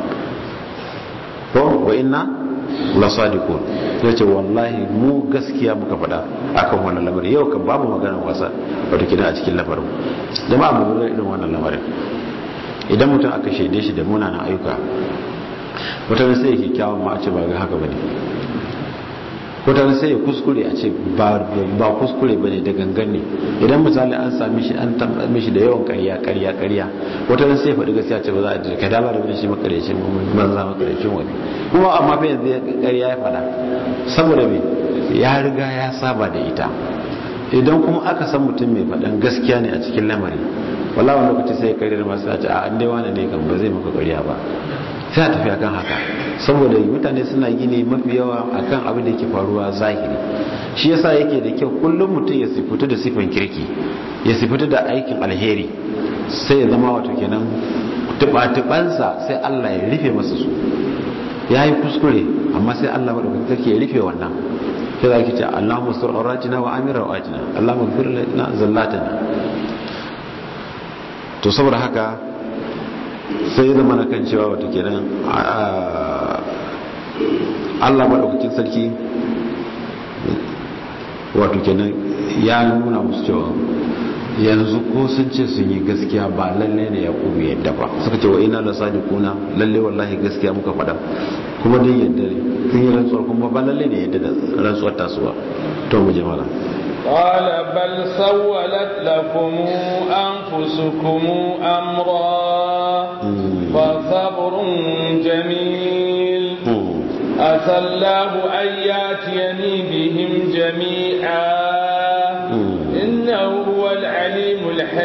ko wa inna la sadiqun yace wallahi mu gaskiya muka faɗa akan wannan lamarin yau kan babu magana wasa wato kina a cikin lamarin jama'a mu lura irin wannan lamarin idan mutum aka shaide shi da munanan ayyuka wata sai yake kyawun ma a ce ba ga haka bane wata sai ya kuskure a ce ba kuskure ba ne da gangan ne idan misali an sami shi an tambaye shi da yawan karya karya karya wata sai ya faɗi gaskiya ce ba za a ji ka dama da wani shi makarecin banza makarecin wani kuma amma fa yanzu karya ya faɗa saboda me ya riga ya saba da ita idan kuma aka san mutum mai faɗan gaskiya ne a cikin lamari wala wani lokaci sai ya karyar masu a ce a an dai wani ne kan ba zai maka karya ba sai a tafi akan haka saboda mutane suna gini mafi yawa akan abin da yake faruwa zahiri shi yasa yake da kyau kullum mutum ya sifuta da sifan kirki ya sifuta da aikin alheri sai ya zama wato kenan tuba-tubansa sai Allah ya rufe masa su ya yi kuskure amma sai Allah maɗaukakin sarki ya rufe wannan sai za ki ce Allah musur auratina wa amira auratina Allah magfir na zallatina to saboda haka sai ya zama na kan cewa wata kenan Allah maɗaukakin sarki wato kenan ya nuna musu cewa yanzu ko sun ce sun yi gaskiya ba lalle ne ya kubu yadda ba suka ce wa ina la sadiquna lalle wallahi gaskiya muka faɗa kuma dai yadda ne sun yi rantsuwar kuma ba lalle ne yadda da rantsuwar tasuwa to mu je mala قال بل سولت لكم أنفسكم أمرا فصبر جميل عسى الله أن يأتيني بهم جميعا إنه هو العليم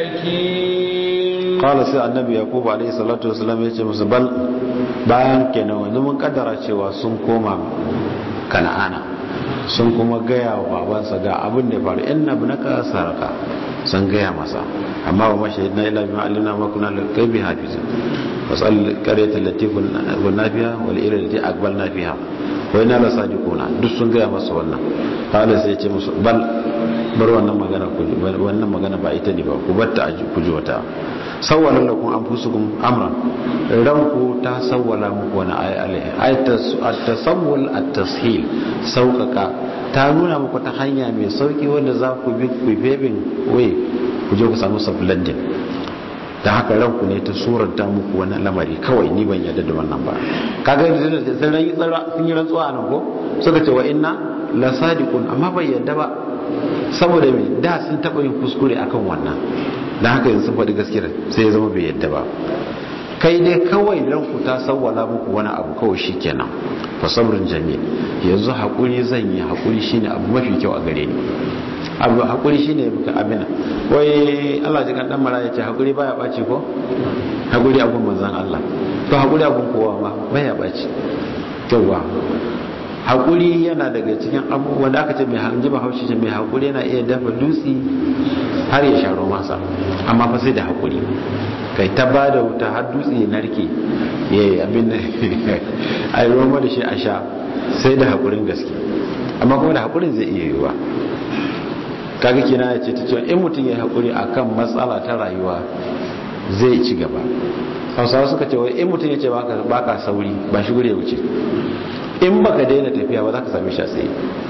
الحكيم قال سي النبي يعقوب عليه الصلاة والسلام yace musu bal bayan kenan wanda mun kaddara cewa sun koma kana'ana sun kuma gaya wa babansa ga abin da faru inna ibnaka saraka sun gaya masa amma wa mashahidna ila bima alimna ma kunna lil ghaibi hafizin wasal qaryatan lati kunna fiha wal ila lati aqbalna fiha wa inna la sadiquna duk sun gaya masa wannan qala sai ya ce musu bal bar wannan magana ku wannan magana ba ita ne ba ku batta ku ji wata sawwala lakum anfusukum amran ranku ta sawwala muku wani ayi alaihi ay at-tasawwul at-tashil sauƙaƙa ta nuna muku ta hanya mai sauki wanda za ku bi ku bebin way ku je ku samu sublanding da haka ranku ne ta suranta muku wani lamari kawai ni ban yarda da wannan ba kaga sun yi rantsuwa nan ko suka ce wa inna la sadiqun amma bai yarda ba saboda me da sun taba yin kuskure akan wannan dan haka yanzu faɗi gaskiyar sai ya zama bai yadda ba kai dai kawai ranku ta sawwala muku wani abu kawai shikenan fa sabrun jamil yanzu hakuri zan yi hakuri shine abu mafi kyau a gare ni abu hakuri shine buka abina wai Allah ji kan dan mara yace hakuri baya baci ko hakuri abun manzon Allah to hakuri abun kowa ma baya baci yawa haƙuri yana daga cikin abubuwan da aka ce mai hanji ba haushi ce mai haƙuri yana iya dafa dutse har ya sharo masa amma fa sai da haƙuri kai ta ba da wuta har dutse ya narke ya yi abin da a yi roma da shi a sha sai da haƙurin gaske amma kuma da haƙurin zai iya yiwuwa kaga kina ya ce ta cewa in mutum ya yi haƙuri akan matsala ta rayuwa zai ci gaba hausawa suka ce wai in mutum ya ce baka sauri ba shi gure wuce in baka daina tafiya ba za ka same shi a tsaye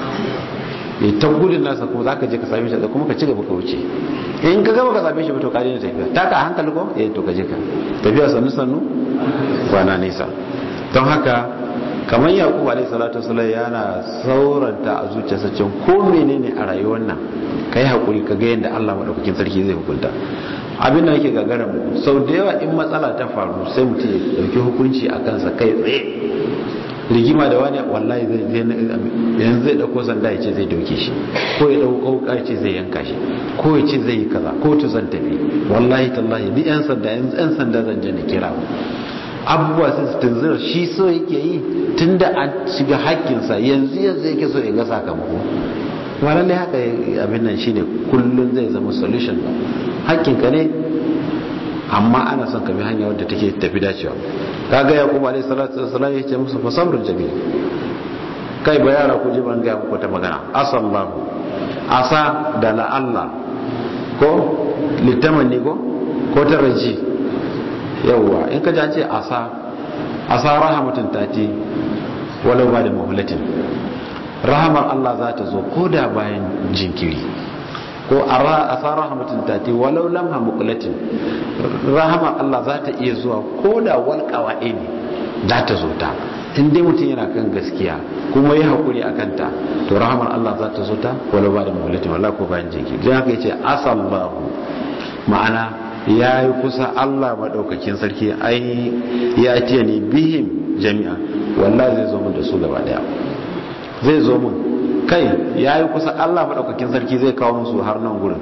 ya ta gudun nasa kuma za ka je ka same shi a tsaye kuma ka ci gaba ka wuce in ka gaba ka same shi ba to ka daina tafiya ta ka hankali ko eh to ka je ka tafiya sannu sannu kwana nesa don haka kamar yakubu alaihi salatu wasallam yana sauranta a zuciyarsa cewa ko menene a rayuwar nan kai hakuri ka ga yadda Allah madaukakin sarki zai hukunta abin da yake gagara mu sau da yawa in matsala ta faru sai mutum ya dauki hukunci a kansa kai tsaye rigima da wani wallahi zai yanzu zai dauko sanda ya ce zai dauke shi ko ya dauko wuka ya ce zai yanka shi ko ya ce zai yi kaza ko to zan tafi wallahi tallahi ni yan sanda yan sanda zan je na kira abubuwa sai su tunzura shi so yake yi tunda an shiga hakkinsa yanzu yanzu yake so ya ga sakamako kuma lallai haka abin nan shine kullun zai zama solution hakkinka ne amma ana son ka bi hanya wadda take tafi dacewa kaga yaqub alayhi salatu wassalam ya ce musu fa sabrun jamil kai ba yara ku ji ban ga muku ta magana asallahu asa da la Allah ko litamanni ko ko taraji yawa in ka ji an ce asa asa rahmatun tati walau ba da muhlatin rahamar Allah za ta zo ko da bayan jinkiri ko a sa rahmatin tati walau lamha muqlatin rahamar Allah za ta iya zuwa ko da walƙawa ne za ta zo ta in dai mutum yana kan gaskiya kuma ya haƙuri a kanta to rahamar Allah za ta zo ta walau ba da muqlatin wala ko bayan jinkiri don haka yace asallahu ma'ana ya yi kusa Allah maɗaukakin sarki ai ya ce ni bihim jami'a wallahi zai zo mun da su gaba daya zai zo mun kai ya yi kusa Allah maɗaukakin sarki zai kawo musu har nan gurin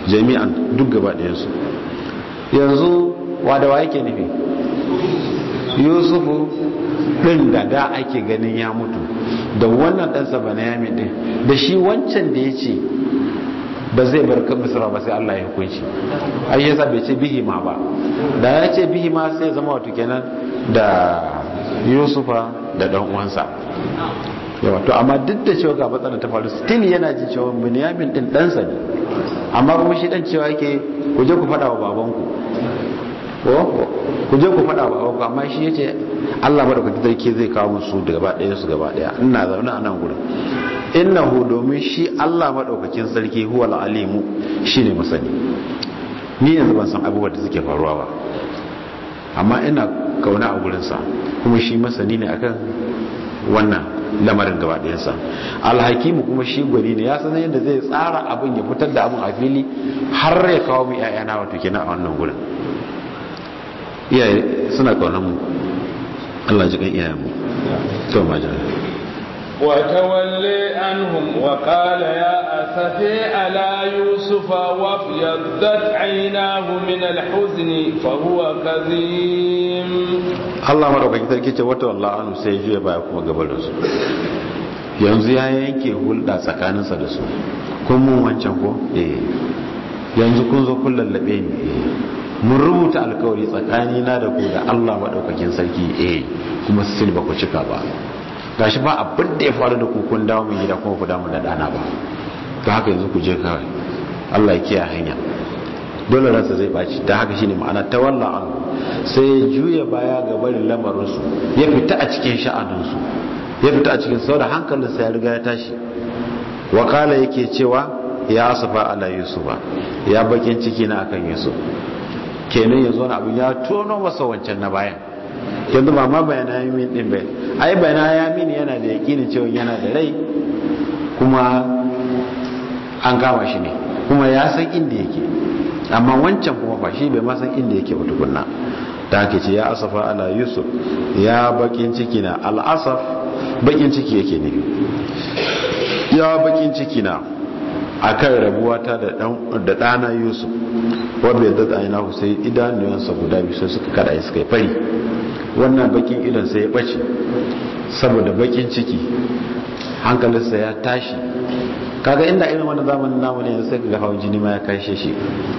jami'an duk gaba ɗayansu yanzu wa da wa yake nufi yusufu din da da ake ganin ya mutu da wannan ɗansa banayami din da shi wancan da ya ce ba zai bar kan misra ba sai Allah ya hukunci ai yasa bai ce bihima ba da ya ce bihima sai zama wato kenan da yusufa da dan uwansa yawa to amma duk da cewa ga matsalar ta faru still yana jin cewa bunyamin din ɗansa ne amma kuma shi dan cewa yake ku je ku faɗa wa babanku ko ku je ku faɗa wa babanku amma shi yace Allah madaukakin sarki zai kawo musu da gaba ɗaya su gaba ɗaya ina zaune a nan gurin innahu domin shi Allah madaukakin sarki huwa alimu shine masani ni yanzu ban san abubuwan da suke faruwa ba amma ina kauna a gurinsa kuma shi masani ne akan wannan lamarin gaba ɗayansa alhakimu kuma shi gwani ne ya san yadda zai tsara abin ya fitar da abin a fili har ya kawo mu iyayana wato kenan a wannan gurin iyaye suna kaunan mu Allah ji kan iyayen mu to majana وتولي عنهم وقال يا أسفي على يوسف وابيضت عيناه من الحزن فهو كظيم Allah madaukakin sarki ce wata wallah anu sai juya baya kuma gabar da su yanzu ya yanke hulɗa tsakaninsa da su kun mun wancan ko eh yanzu kun zo kun lallabe ni eh mun rubuta alkawari tsakani na da ku da Allah madaukakin sarki eh kuma sil ba ku cika ba gashi ba abin da ya faru da ku kun dawo mun gida kuma ku dawo da dana ba to haka yanzu ku je kawai Allah ya kiyaye hanya dole ransa zai baci ta haka shine ma'ana tawalla an sai ya juya baya ga barin lamarin su ya fita a cikin sha'anin su ya fita a cikin saboda hankalin sa ya riga ya tashi wakala yake cewa ya asafa ala yusufa ya bakin ciki na akan yusuf kenan yanzu wani abin ya tono masa wancan na bayan yanzu ba ma bayana yamin din bai ai bayana yamin yana da yakinin cewa yana da rai kuma an kama shi ne kuma ya san inda yake amma wancan kuma fa shi bai ma san inda yake ba tukunna da haka ce ya asafa ala yusuf ya bakin ciki na al'asaf bakin ciki yake ne ya bakin ciki na akan rabuwata da ɗana yusuf wadda yadda da aina sai idanuwansa guda biyu sai suka kada suka yi fari wannan bakin idon sai ya ɓace saboda bakin ciki hankalinsa ya tashi kaga inda irin wani zamanin namu ne sai ga hawan jini ma ya kashe shi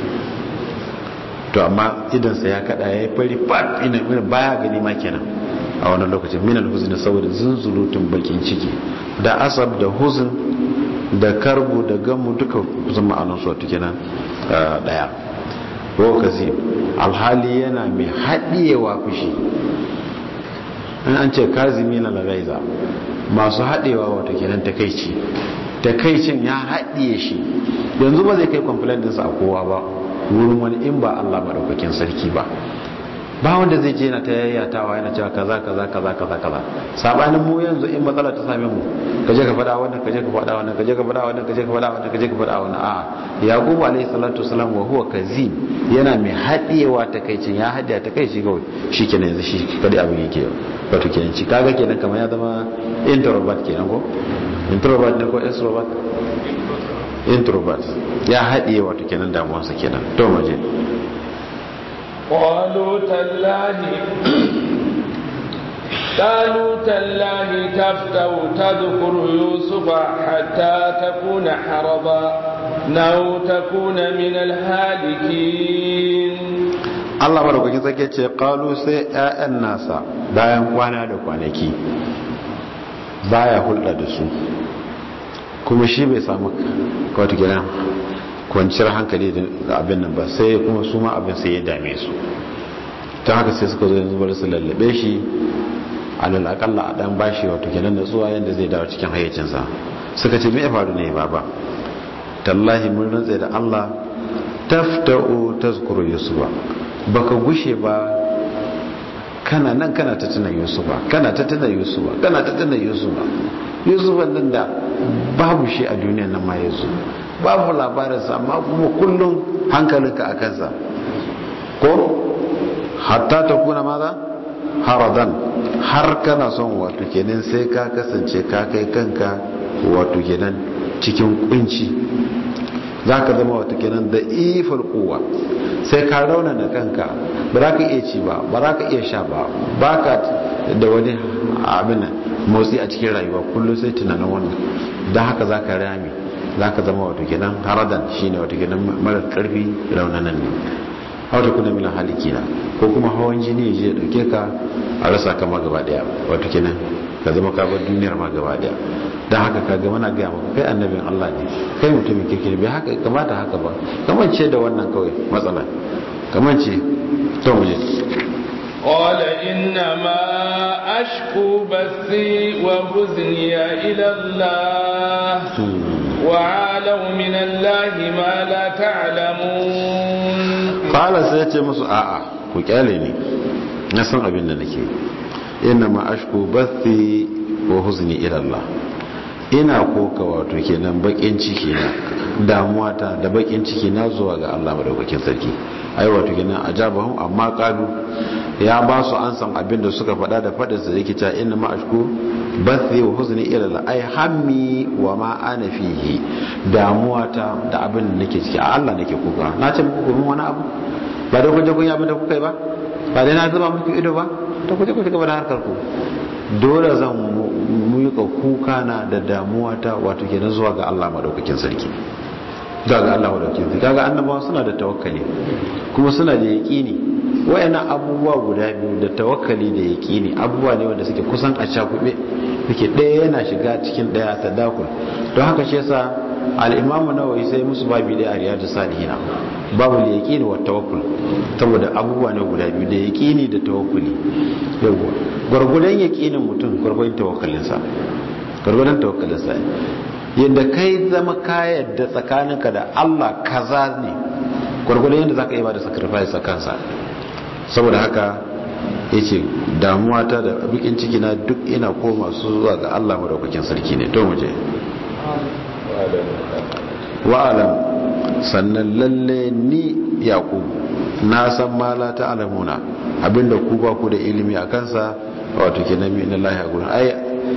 to amma idansa ya kada ya yi fari fat ina irin baya gani ma kenan a wani lokacin minal huzni saboda zunzurutun bakin ciki da asab da huzn da karbu da gamu duka kusan ma'anar su wata kenan daya lokaci alhali yana mai haɗiyewa fushi in an ce kazimi na lagaiza masu haɗewa wata kenan takaici takaicin ya haɗiye shi yanzu ba zai kai complaint ɗinsa a kowa ba wurin wani in ba Allah maɗaukakin sarki ba ba wanda zai je na ta yayyatawa yana cewa kaza kaza kaza kaza kaza sabanin mu yanzu in matsala ta same mu kaje ka faɗa wannan kaje ka faɗa wannan kaje ka faɗa wannan kaje ka faɗa wannan kaje ka faɗa wannan a'a yaqub alayhi salatu wasalam wa huwa kazim yana mai haɗiyewa takaicin ya haɗiya takaici kawai shikenan yanzu shi kadai abin yake wato kenan ci kaga kenan kamar ya zama introvert kenan ko introvert ne ko extrovert introvert ya haɗiye wato kenan damuwarsa kenan to maje قالوا تالله قالوا تالله تفتو تذكر يوسف حتى تكون حرضا أو تكون من الهالكين Allah madaukakin sarki ce kalu sai ƴaƴan nasa bayan kwana da kwanaki baya hulɗa da su kuma shi bai samu kawata gidan kwanciyar hankali da abin nan ba sai kuma su ma abin sai ya dame su ta haka sai suka zo yanzu bari su lallabe shi alal akalla a dan bashi wato kenan da tsuwa yanda zai dawo cikin hayyacinsa suka ce me ya faru ne baba tallahi mun rantsa da Allah tafta'u tazkuru yusufa baka gushe ba kana nan kana ta tuna yusufa kana ta tuna yusufa kana ta tuna yusufa yusufa nan da babu shi a duniya nan ma yanzu babu labarinsa amma kuma kullum hankalinka a kansa ko hatta ta kuna maza haradan har kana son wato kenan sai ka kasance ka kai kanka wato kenan cikin kunci za ka zama wato kenan da ifar kowa sai ka raunana kanka ba za ka iya ci ba ba za ka iya sha ba ba ka da wani abin motsi a cikin rayuwa kullum sai tunanin wannan don haka za ka rami za ka zama wato kenan haradan shine wato kenan marar karfi raunanan ne wata kuna mina haliki na ko kuma hawan jini ya dauke ka a rasa kama gaba daya wato kenan ka zama ka bar duniyar ma gaba daya don haka ka ga mana gaya maka kai annabin Allah ne kai mutumin kirki bai haka kamata haka ba kamance da wannan kawai matsala kamance to mu je قال إنما أشكو بثي وحزني إلى الله وعالوا من الله ما لا تعلمون قال سيتي مسو آآ وكالي ني نسان أبين نكي إنما أشكو بثي وحزني إلى الله ina koka wato kenan bakin ciki na damuwa ta da bakin ciki na zuwa ga Allah madaukakin sarki ai wato kenan ajabahum amma qalu ya ba su an san abin da suka faɗa da faɗin sa yake ta inna ma ashku bathi wa huzni ila la ai hammi wa ma ana fihi damuwa ta da abin da nake ciki a Allah nake kuka na ce muku mun wani abu ba da kuje kun yi abin da kuka yi ba ba dai na zuba muku ido ba to kuje ku gaba da harkar ku dole zan muyuka kuka na da damuwa ta wato kenan zuwa ga Allah madaukakin sarki ga ga Allah madaukakin sarki kaga annabawa suna da tawakkali kuma suna da yaqini wayannan abubuwa guda biyu da tawakkali da yaqini abubuwa ne wanda suke kusan a cakube suke ɗaya yana shiga cikin ɗaya ta dakul don haka shi yasa al-imamu nawawi sai musu babi da ariyatu salihina babu yaqini wa tawakkul saboda abubuwa ne guda biyu da yaqini da tawakkuli yawa gurgudan yaqinin mutum gurgudan tawakkalinsa gurgudan tawakkalinsa yadda kai zama ka yadda tsakaninka da Allah kaza ne gurgudan yadda zaka yi ba da sacrifice kansa saboda haka yace damuwa ta da bikin ciki na duk ina koma su zuwa ga Allah madaukakin sarki ne to mu je wa'alam sannan lalle ni yaqub na san mala ta alamuna abinda ku ba ku da ilimi a kansa wato kenan min Allah ya gurin ai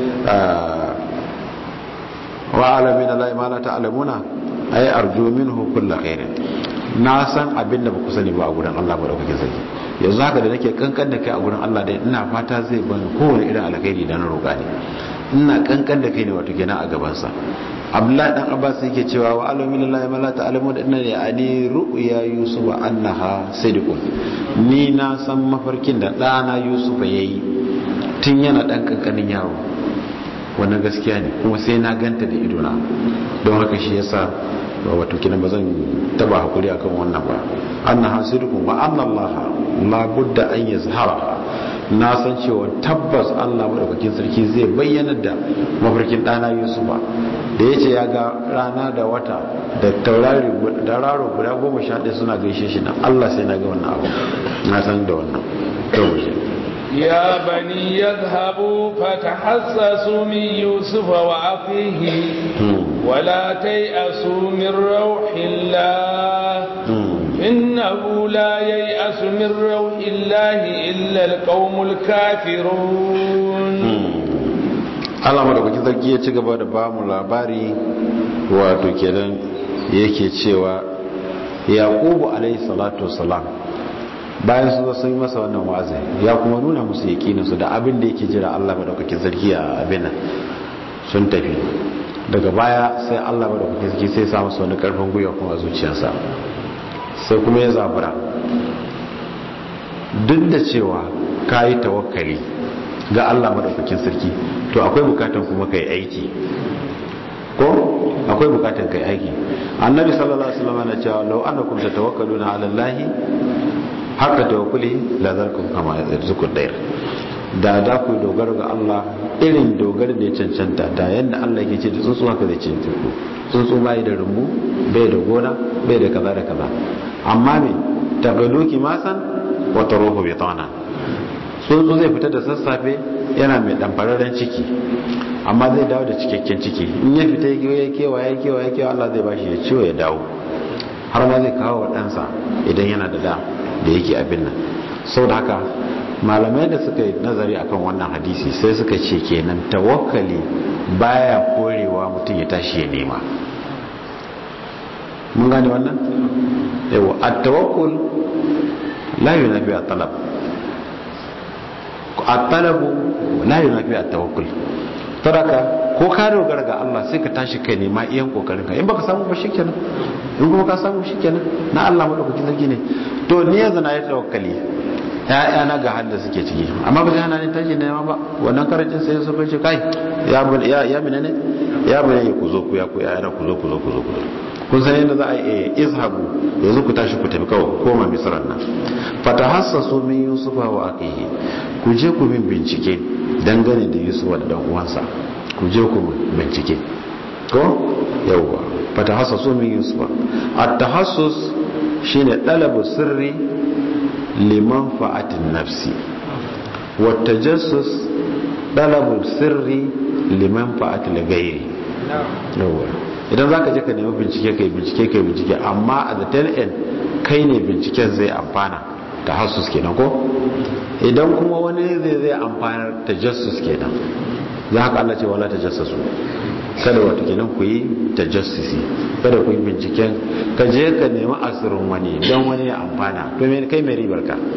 wa'alam min Allah mala ta alamuna ai arju minhu kullu khairin na san abinda ba ku sani ba a gurin Allah ba da kuke sani yanzu haka da nake kankan da kai a gurin Allah dai ina fata zai bani kowane irin alkhairi da na roƙa ne ina kankan da kai ne wato kenan a gabansa abdullahi dan abbas yake cewa wa alamin lillahi ma la ta'lamu da inna yani ru'ya yusuf annaha sidqun ni na san mafarkin da dana yusuf yayi tun yana dan kankanin yaro wannan gaskiya ne kuma sai na ganta da idona don haka shi yasa wato kinan bazan taba hakuri akan wannan ba annaha sidqun wa anna allaha la budda an yazhara na san cewa tabbas Allah madaukakin sarki zai bayyana da mafarkin ɗana Yusufa da ya ce ya ga rana da wata da taurari da raro guda goma sha ɗaya suna gaishe shi na Allah sai na ga wannan abu na san da wannan يا بني يذهبوا فتحسسوا من يوسف وأخيه ولا تيأسوا من روح الله إنه لا ييأس من روح الله إلا القوم الكافرون Allah madaukakin sarki ya ci gaba da ba mu labari wato kenan yake cewa yaqubu alayhi salatu wassalam bayan su sun yi masa wannan wa'azi ya kuma nuna musu yakinin su da abin da yake jira Allah madaukakin sarki a abin nan sun tafi daga baya sai Allah madaukakin sarki sai ya sa musu wani karfin gwiwa kuma a zuciyarsa sai kuma ya zabura duk da cewa ka yi tawakkali ga Allah madaukakin sarki to akwai bukatan kuma kai aiki ko akwai bukatan kai aiki annabi sallallahu alaihi wasallam yana cewa law annakum tatawakkaluna ala allahi haka tawakkuli la zarkum kama yarzuqu dair da da ku dogara ga Allah irin dogara da ya cancanta da yanda Allah yake ce da tsuntsu haka zai cancanta ku tsuntsu bai da rumbu bai da gona bai da kaza da kaza amma me tagaluki masan wa taruhu bitana tsuntsu zai fita da sassafe yana mai ɗanfararren ciki amma zai dawo da cikakken ciki in ya fita ya kewa ya kewa ya kewa Allah zai bashi ya ciwo ya dawo har ma zai kawo wa ɗansa idan yana da da da yake abin nan sau da haka malamai da suka yi nazari akan wannan hadisi sai suka ce kenan tawakkali baya korewa mutum ya tashi ya nema mun gane wannan yawa at-tawakkul la yunafi at-talab at-talabu la yunafi at-tawakkul taraka ko ka dogara ga Allah sai ka tashi kai nema iyan kokarin ka in baka samu ba shikenan in kuma ka samu shikenan na Allah madaukakin sarki ne to ni yanzu na yi tawakkali ya'ya na ga halin da suke ciki amma ba zai hana ni tashi nema ba wannan karancin sai su ce kai ya ya ya mina ne ya mina ne ku zo ku ya ku ya ku zo ku zo ku zo ku zo kun san yadda za a yi izhabu yanzu ku tashi ku tafi kawai koma misran nan fatahassasu min yusufa wa aqihi ku je ku min bincike dangane da yusuf da dan uwansa ku je ku bincike ko yawwa fatahassasu min yusufa at-tahassus shine dalabu sirri liman fa'atin nafsi wa tajassus dalabu sirri liman fa'atil ghairi yawwa idan za ka je ka nemi bincike kai bincike kai bincike amma a the tail end kai ne binciken zai amfana ta hasus kenan ko idan kuma wani zai zai amfanar ta jassus kenan za haka Allah ce wala ta jassasu kada wato kenan ku yi ta jassusi kada ku yi binciken ka je ka nemi asirin wani don wani ya amfana to me kai mai ribar ka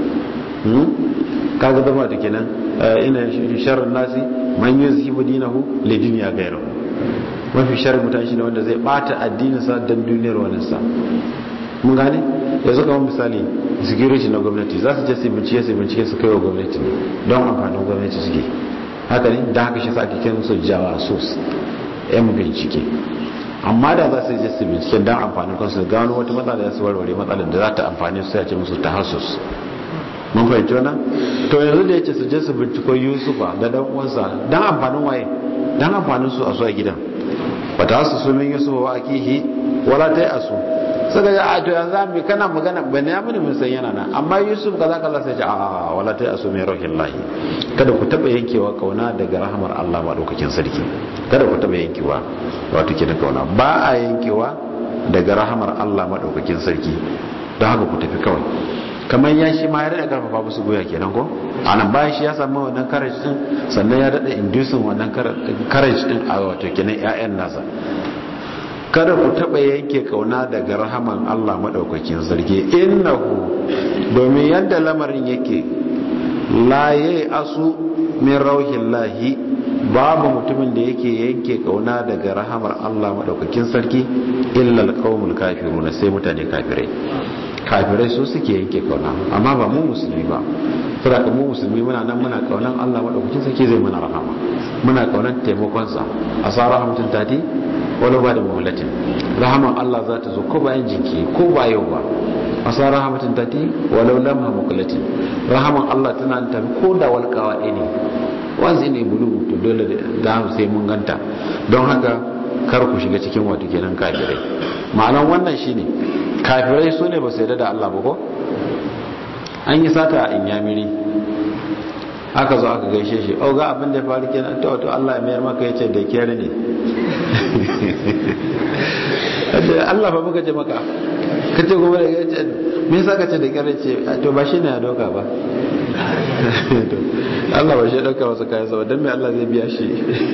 kaga zama da kenan ina sharrin nasi man yuzhibu dinahu li dunya ghayrihi mafi sharri mutane shine wanda zai bata addinin sa dan duniyar wani sa mun gane yanzu kamar misali security na gwamnati za su je su bincike su bincike su kai wa gwamnati don amfanin gwamnati suke haka ne da haka shi sa ake kiran su jawasus yan bincike amma da za su je su bincike don amfanin kansu gano wata matsala da su warware matsalar da za ta amfani su ya ce musu tahassus mun fahimci wannan to yanzu da yace su je su binciko yusufa da dan uwansa dan amfanin waye dan amfanin su a su a gidan wata su su min yusufa wa akihi wala ta asu suka ga a to yanzu an kana magana ban ya mini mun san yana nan amma yusuf kaza kaza sai ce a wala ta asu min rahillahi kada ku taba yankewa kauna daga rahamar Allah madaukakin sarki kada ku taba yankewa wato kenan kauna ba a yankewa daga rahamar Allah madaukakin sarki don haka ku tafi kawai kamar ya shi ma ya daɗa karfafa musu goya kenan ko a nan bayan shi ya samu wannan courage din sannan ya daɗa inducing wannan courage din a wato kenan ƴaƴan nasa kada ku taɓa yanke kauna daga rahaman Allah maɗaukakin sarki innahu domin yadda lamarin yake la asu min rauhin lahi babu mutumin da yake yanke kauna daga rahamar Allah maɗaukakin sarki illa alqaumul kafiruna sai mutane kafirai kafirai su suke yanke kauna amma ba mu musulmi ba saboda mu musulmi muna nan muna kaunan Allah madaukakin sarki zai mana rahama muna kaunan taimakon sa asa rahmatun tati wala ba da mawlatin rahaman Allah za ta zo ko bayan jinki ko ba yau ba asa rahmatun tati walau lam hamqulatin rahaman Allah tana tafi ko da walkawa ne wanzu ne bulu to dole da sai mun ganta don haka kar ku shiga cikin wato kenan kafirai ma'anan wannan shine kafirai su ne ba su yarda da Allah ba ko an yi sata a inyamiri aka zo aka gaishe shi o ga abin da ya faru kenan to to Allah ya mayar maka yace da kiyar ne Allah fa muka ce maka kace gobe da yace me yasa kace da kiyar ce to ba shine ya doka ba Allah ba shi ya dauka wasu kayan sa dan me Allah zai biya shi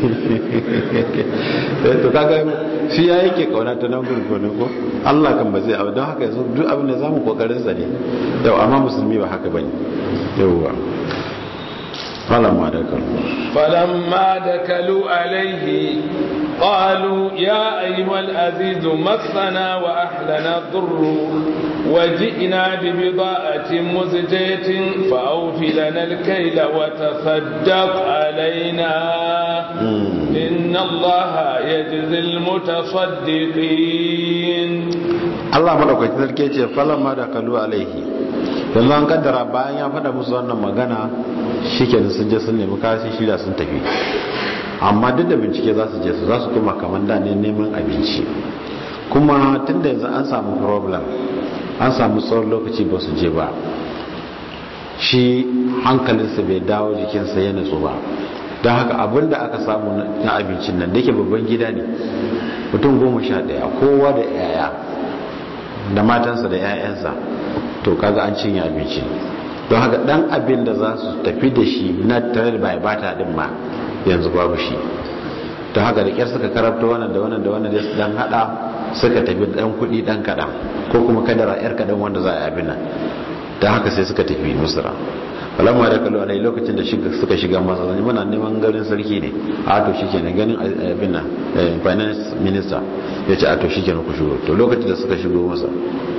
to kaga shi ya yake kauna ta nan gurgurin ko Allah kan ba zai abu don haka yanzu duk abin da zamu kokarin sa ne yau amma musulmi ba haka bane yauwa falamma dakalu falamma dakalu alaihi قالوا يا أيها العزيز مسنا وأهلنا الضر وجئنا ببضاءة مزجية فأوف لنا الكيل وتصدق علينا إن الله يجزي المتصدقين Allah madaukakin sarki ce falamma dakalu alaihi yanzu an kaddara bayan ya faɗa musu wannan magana shikenan sun je sun nemi kayan shirya sun tafi amma duk da bincike za su je su za su koma kamar da ne neman abinci kuma tun da yanzu an samu problem an samu tsawon lokaci ba su je ba shi hankalinsa bai dawo jikinsa ya nutsu ba don haka abin da aka samu na abincin nan da ke babban gida ne mutum goma sha ɗaya kowa da yaya da matansa da 'ya'yansa to kaga an cinye abinci don haka dan abin da za su tafi da shi na tare da bai bata din ma yanzu babu shi ta haka da kyar suka karabta wannan da wannan da wannan da su dan hada suka tafi dan kudi dan kadan ko kuma kadara yar kadan wanda za a yi abin nan dan haka sai suka tafi misra falamma da kallo alai lokacin da suka shiga masa zan muna neman garin sarki ne a to shikenan ganin abin nan finance minister ya ce a to shikenan ku shigo to lokacin da suka shigo masa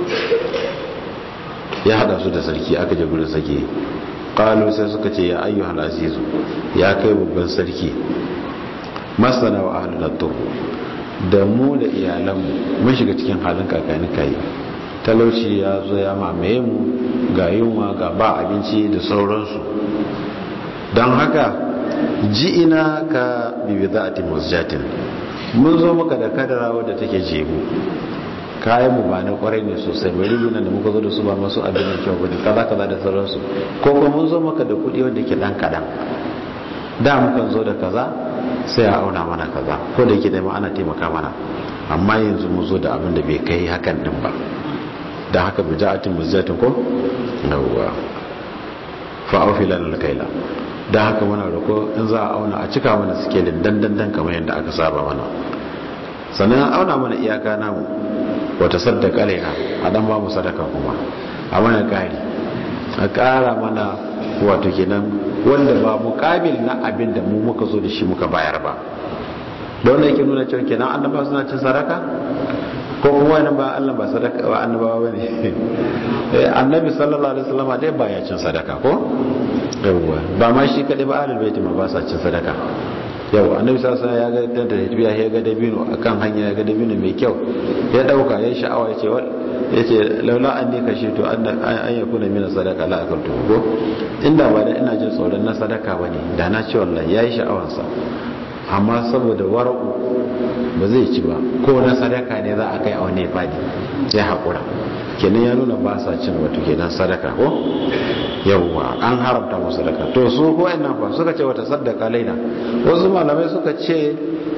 ya hada su da sarki aka je gurin sarki qalu sai suka ce ya ayyuhal azizu ya kai babban sarki masana wa ahlul tur da mu da iyalanmu mun shiga cikin halin kakani kai talauci ya zo ya mamaye mu ga yunwa ga ba abinci da sauransu don haka ji ina ka bibi za a timusjatin mun zo maka da kadara wadda take jebu kayan mu ba na kwarai ne sosai bari rigunan da muka zo da su ba masu abin da kyau bane kaza kaza da sauransu ko kuma mun zo maka da kuɗi wanda ke dan kadan da mukan zo da kaza sai a auna mana kaza ko da yake da ma ana taimaka mana amma yanzu mu zo da abin da bai kai hakan din ba da haka bija'atin muzjatin ko yawwa fa aufilan alkaila da haka muna roko in za a auna a cika mana sikelin dandan dan kamar yadda aka saba mana sannan auna mana iyaka namu wata saddaka alaiha a dan ba mu sadaka kuma a mana kari a kara mana wato kenan wanda ba mukabil na abin da mu muka zo da shi muka bayar ba don yake nuna cewa kenan annaba suna cin sadaka ko kuma wani ba Allah ba sadaka ba annabawa bane annabi sallallahu alaihi wasallam dai ba ya cin sadaka ko yawwa ba ma shi kadai ba ahlul baiti ma ba sa cin sadaka yau annabi sallallahu alaihi wasallam ya ga tanta tafiya ya ga dabino akan hanya ya ga dabino mai kyau ya dauka ya sha'awa ya ce ya ce laula an ne kashe to an ya kuna mina sadaka la akaltu ko inda ba da ina jin tsoron na sadaka bane da na ce wallahi yayi sha'awansa amma saboda wara'u ba zai ci ba ko na sadaka ne za a kai a wani fadi ya haƙura kenan ya nuna ba sa cin wato kenan sadaka ko yawwa an haramta musu sadaka to su ko nan fa suka ce wata sadaka laina wasu malamai suka ce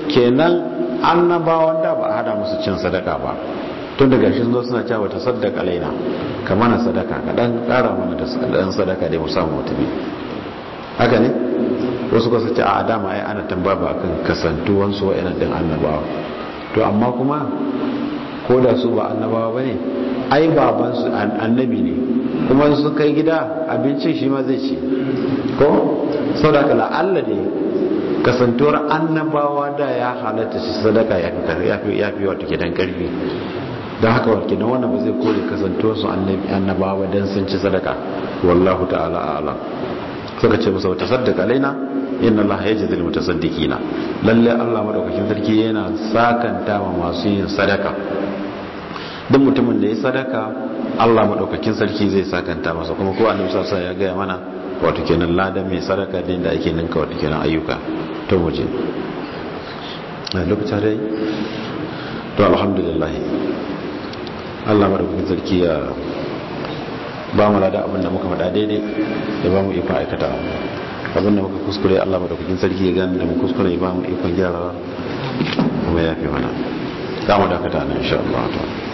kenan annabawan da ba a hada musu cin sadaka ba tun daga shi zo suna cewa wata sadaka laina ka mana sadaka ka dan kara mana da dan sadaka dai mu samu mutumi haka ne wasu kasu ce a dama ai ana tambaya ba kan kasantuwansu wa'yanan din annabawa to amma kuma ko da su ba annabawa ba ne ai babansu annabi ne kuma su kai gida abincin shi ma zai ci ko sau da kala allah ne kasantuwar annabawa da ya halatta shi sadaka ya fi wata gidan karfi don haka wata gidan wannan ba zai kore kasantuwarsu annabawa don sun ci sadaka wallahu ta'ala a'lam suka ce masa wata saddaka laina inna allaha yajzi lil mutasaddiqina lalle Allah madaukakin sarki yana sakanta wa masu yin sadaka duk mutumin da ya sadaka Allah madaukakin sarki zai sakanta masa kuma ko annabi sallallahu alaihi ya gaya mana wato kenan ladan mai sadaka din da ake ninka wato kenan ayyuka to muje a lokacin dai to alhamdulillah Allah madaukakin sarki ya ba mu lada abin da muka faɗa daidai da ba mu ikon aikata abin da muka kuskure Allah madaukakin sarki ya gani da mu kuskure ba mu ikon gyara kuma ya fi mana za mu dakata na insha Allah